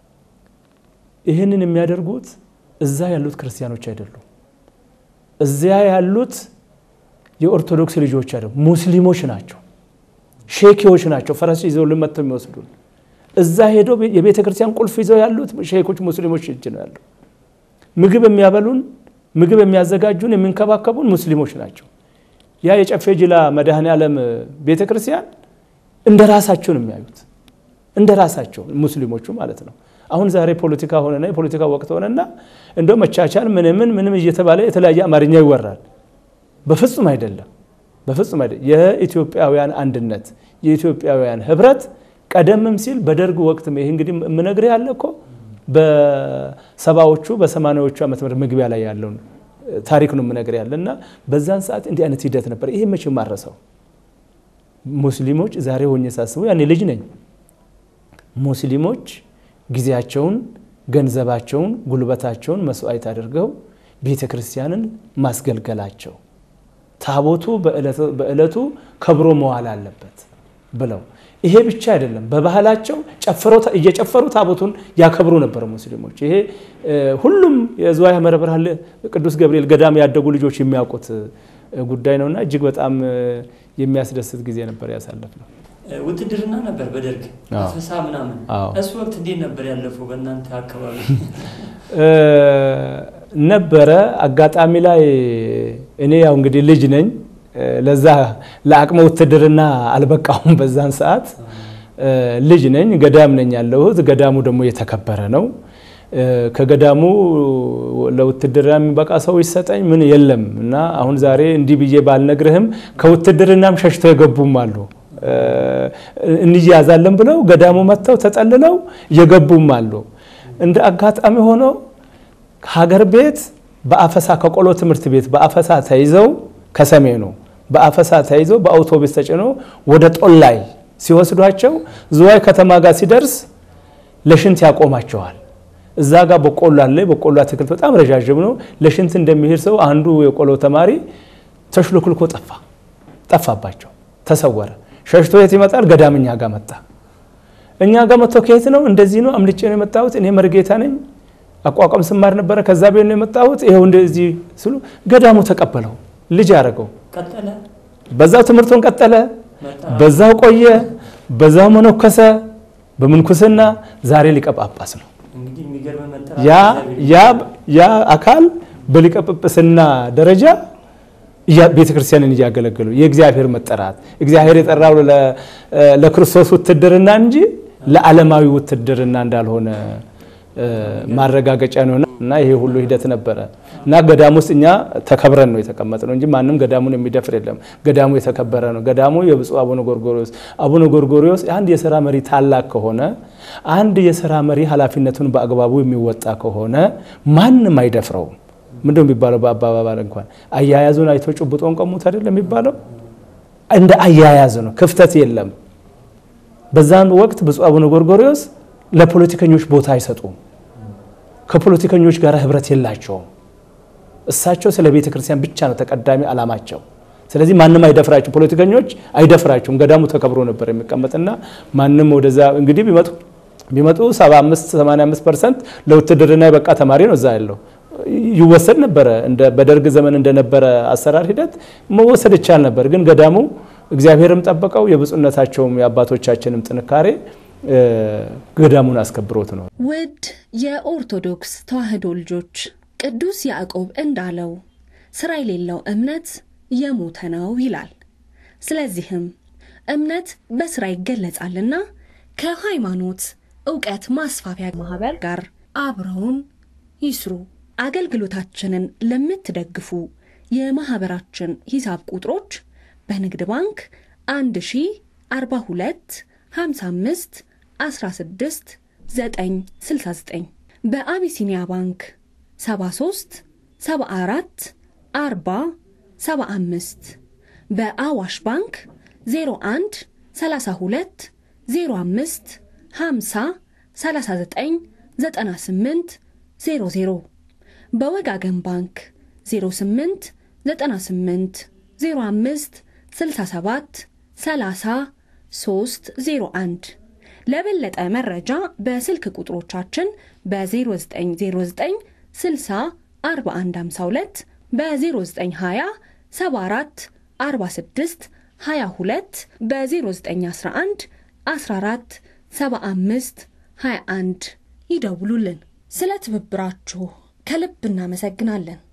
ይህንን የሚያደርጉት እዛ ያሉት ክርስቲያኖች አይደሉም። እዚያ ያሉት የኦርቶዶክስ ልጆች አይደሉም፣ ሙስሊሞች ናቸው፣ ሼኪዎች ናቸው። ፈረስ ይዘው መጥተው የሚወስዱን እዛ ሄዶ የቤተ ክርስቲያን ቁልፍ ይዘው ያሉት ሼኮች ሙስሊሞች እጅ ነው ያለው። ምግብ የሚያበሉን ምግብ የሚያዘጋጁን የሚንከባከቡን ሙስሊሞች ናቸው። ያ የጨፌ ጅላ መድኃኔ ዓለም ቤተ ክርስቲያን እንደ ራሳቸው ነው የሚያዩት፣ እንደ ራሳቸው ሙስሊሞቹ ማለት ነው። አሁን ዛሬ ፖለቲካ ሆነና የፖለቲካ ወቅት ሆነና እንደው መቻቻል ምንምን ምንም እየተባለ የተለያየ አማርኛ ይወራል። በፍጹም አይደለም፣ በፍጹም አይደለም። የኢትዮጵያውያን አንድነት የኢትዮጵያውያን ህብረት ቀደምም ሲል በደርግ ወቅት ይህ እንግዲህ የምነግርህ ያለ እኮ በሰባዎቹ በሰማንያዎቹ ዓመተ ምህረት መግቢያ ላይ ያለውን ታሪክ ነው የምነግርህ ያለ እና በዛን ሰዓት እንዲህ አይነት ሂደት ነበር። ይሄ መቼ ማረሰው ሙስሊሞች ዛሬ ሆኜ ሳስበው ያኔ ልጅ ነኝ ሙስሊሞች ጊዜያቸውን፣ ገንዘባቸውን፣ ጉልበታቸውን መስዋዕት አድርገው ቤተ ክርስቲያንን ማስገልገላቸው ታቦቱ በዕለቱ ከብሮ መዋል አለበት ብለው ይሄ ብቻ አይደለም፣ በባህላቸው ጨፍረው እየጨፈሩ ታቦቱን ያከብሩ ነበር ሙስሊሞች። ይሄ ሁሉም የዝዋይ ሐመረ ብርሃን ቅዱስ ገብርኤል ገዳም ያደጉ ልጆች የሚያውቁት ጉዳይ ነውና እጅግ በጣም የሚያስደስት ጊዜ ነበር ያሳለፍነው። ውትድርና ነበር በደርግ አፈሳ ምናምን። እሱ ወቅት እንዴት ነበር ያለፈው በእናንተ አካባቢ? ነበረ አጋጣሚ ላይ እኔ ያው እንግዲህ ልጅ ነኝ፣ ለዛ ለአቅመ ውትድርና አልበቃሁም። በዛን ሰዓት ልጅ ነኝ፣ ገዳም ነኝ ያለሁት። ገዳሙ ደግሞ የተከበረ ነው። ከገዳሙ ለውትድርና የሚበቃ ሰው ይሰጠኝ ምን የለም እና አሁን ዛሬ እንዲህ ብዬ ባልነግርህም ከውትድርናም ሸሽተው የገቡም አሉ እንያዛለን ብለው ገዳሙ መጥተው ተጠልለው የገቡም አሉ። እንደ አጋጣሚ ሆኖ ሀገር ቤት በአፈሳ ከቆሎ ትምህርት ቤት በአፈሳ ተይዘው ከሰሜኑ በአፈሳ ተይዘው በአውቶቡስ ተጭኖ ወደ ጦላይ ሲወስዷቸው ዝዋይ ከተማ ጋር ሲደርስ ለሽንት ያቆማቸዋል። እዛ ጋር በቆሎ አለ። በቆሎ አትክልት በጣም ረዣዥም ነው። ለሽንት እንደሚሄድ ሰው አንዱ የቆሎ ተማሪ ተሽሎክልኮ ጠፋ ጠፋባቸው፣ ተሰወረ። ሸሽቶ የት ይመጣል? ገዳም እኛ ጋር መጣ። እኛ ጋር መጥቶ ከየት ነው? እንደዚህ ነው አምልጬ ነው የመጣሁት። እኔ መርጌታ ነኝ፣ አቋቋም ስማር ነበረ። ከዛ ቤት ነው የመጣሁት። ይኸው እንደዚህ ስሉ ገዳሙ ተቀበለው፣ ልጅ አደረገው። ቀጠለ በዛው ትምህርቱን ቀጠለ፣ በዛው ቆየ፣ በዛው መነኮሰ። በምንኩስና ዛሬ ሊቀ ጳጳስ ነው። እንግዲህ የሚገርም መጠራት ያ ያ ያ አካል በሊቀ ጵጵስና ደረጃ ቤተ ክርስቲያንን እያገለገሉ የእግዚአብሔር መጠራት እግዚአብሔር የጠራው ለክርስቶስ ውትድርና እንጂ ለዓለማዊ ውትድርና እንዳልሆነ ማረጋገጫ ነው እና ይሄ ሁሉ ሂደት ነበረ እና ገዳሙ ውስጥ እኛ ተከብረን ነው የተቀመጥነው እንጂ ማንም ገዳሙን የሚደፍር የለም። ገዳሙ የተከበረ ነው። ገዳሙ የብፁዕ አቡነ ጎርጎሪዎስ አቡነ ጎርጎሪዎስ አንድ የስራ መሪ ታላቅ ከሆነ አንድ የስራ መሪ ኃላፊነቱን በአግባቡ የሚወጣ ከሆነ ማንም አይደፍረውም። ምንድነው የሚባለው? በአባባል እንኳን አያያዙን አይቶ ጭብጦን ቀሙት አይደለም የሚባለው። እንደ አያያዝ ነው፣ ክፍተት የለም። በዛን ወቅት ብፁዕ አቡነ ጎርጎርዮስ ለፖለቲከኞች ቦታ አይሰጡም። ከፖለቲከኞች ጋር ህብረት የላቸውም። እሳቸው ስለ ቤተ ክርስቲያን ብቻ ነው ተቀዳሚ ዓላማቸው። ስለዚህ ማንም አይደፍራቸው፣ ፖለቲከኞች አይደፍራቸውም። ገዳሙ ተከብሮ ነበር የሚቀመጥና ማንም ወደዛ እንግዲህ ቢመጡ ቢመጡ 75 85 ፐርሰንት ለውትድርና የበቃ ተማሪ ነው እዛ ያለው ይወሰድ ነበረ። እንደ በደርግ ዘመን እንደነበረ አሰራር ሂደት መወሰድ ይቻል ነበር። ግን ገዳሙ እግዚአብሔርም ጠበቀው፣ የብፁዕነታቸውም የአባቶቻችንም ጥንካሬ ገዳሙን አስከብሮት ነው። ውድ የኦርቶዶክስ ተዋሕዶ ልጆች ቅዱስ ያዕቆብ እንዳለው ስራ የሌለው እምነት የሞተ ነው ይላል። ስለዚህም እምነት በስራ ይገለጻልና ከሃይማኖት እውቀት ማስፋፊያ ማህበር ጋር አብረውን ይስሩ። አገልግሎታችንን ለምትደግፉ የማህበራችን ሂሳብ ቁጥሮች በንግድ ባንክ 1042 55 16 969 በአቢሲኒያ ባንክ 73 74 40 75 በአዋሽ ባንክ 01 32 05 50 39 98 00 በወጋገን ባንክ 08 98 05 67 30 301 ለበለጠ መረጃ በስልክ ቁጥሮቻችን በ0909 60 4152 በ0920 74 46 22 በ0911 14 75 21 ይደውሉልን። ስለ ትብብራችሁ ከልብ እናመሰግናለን።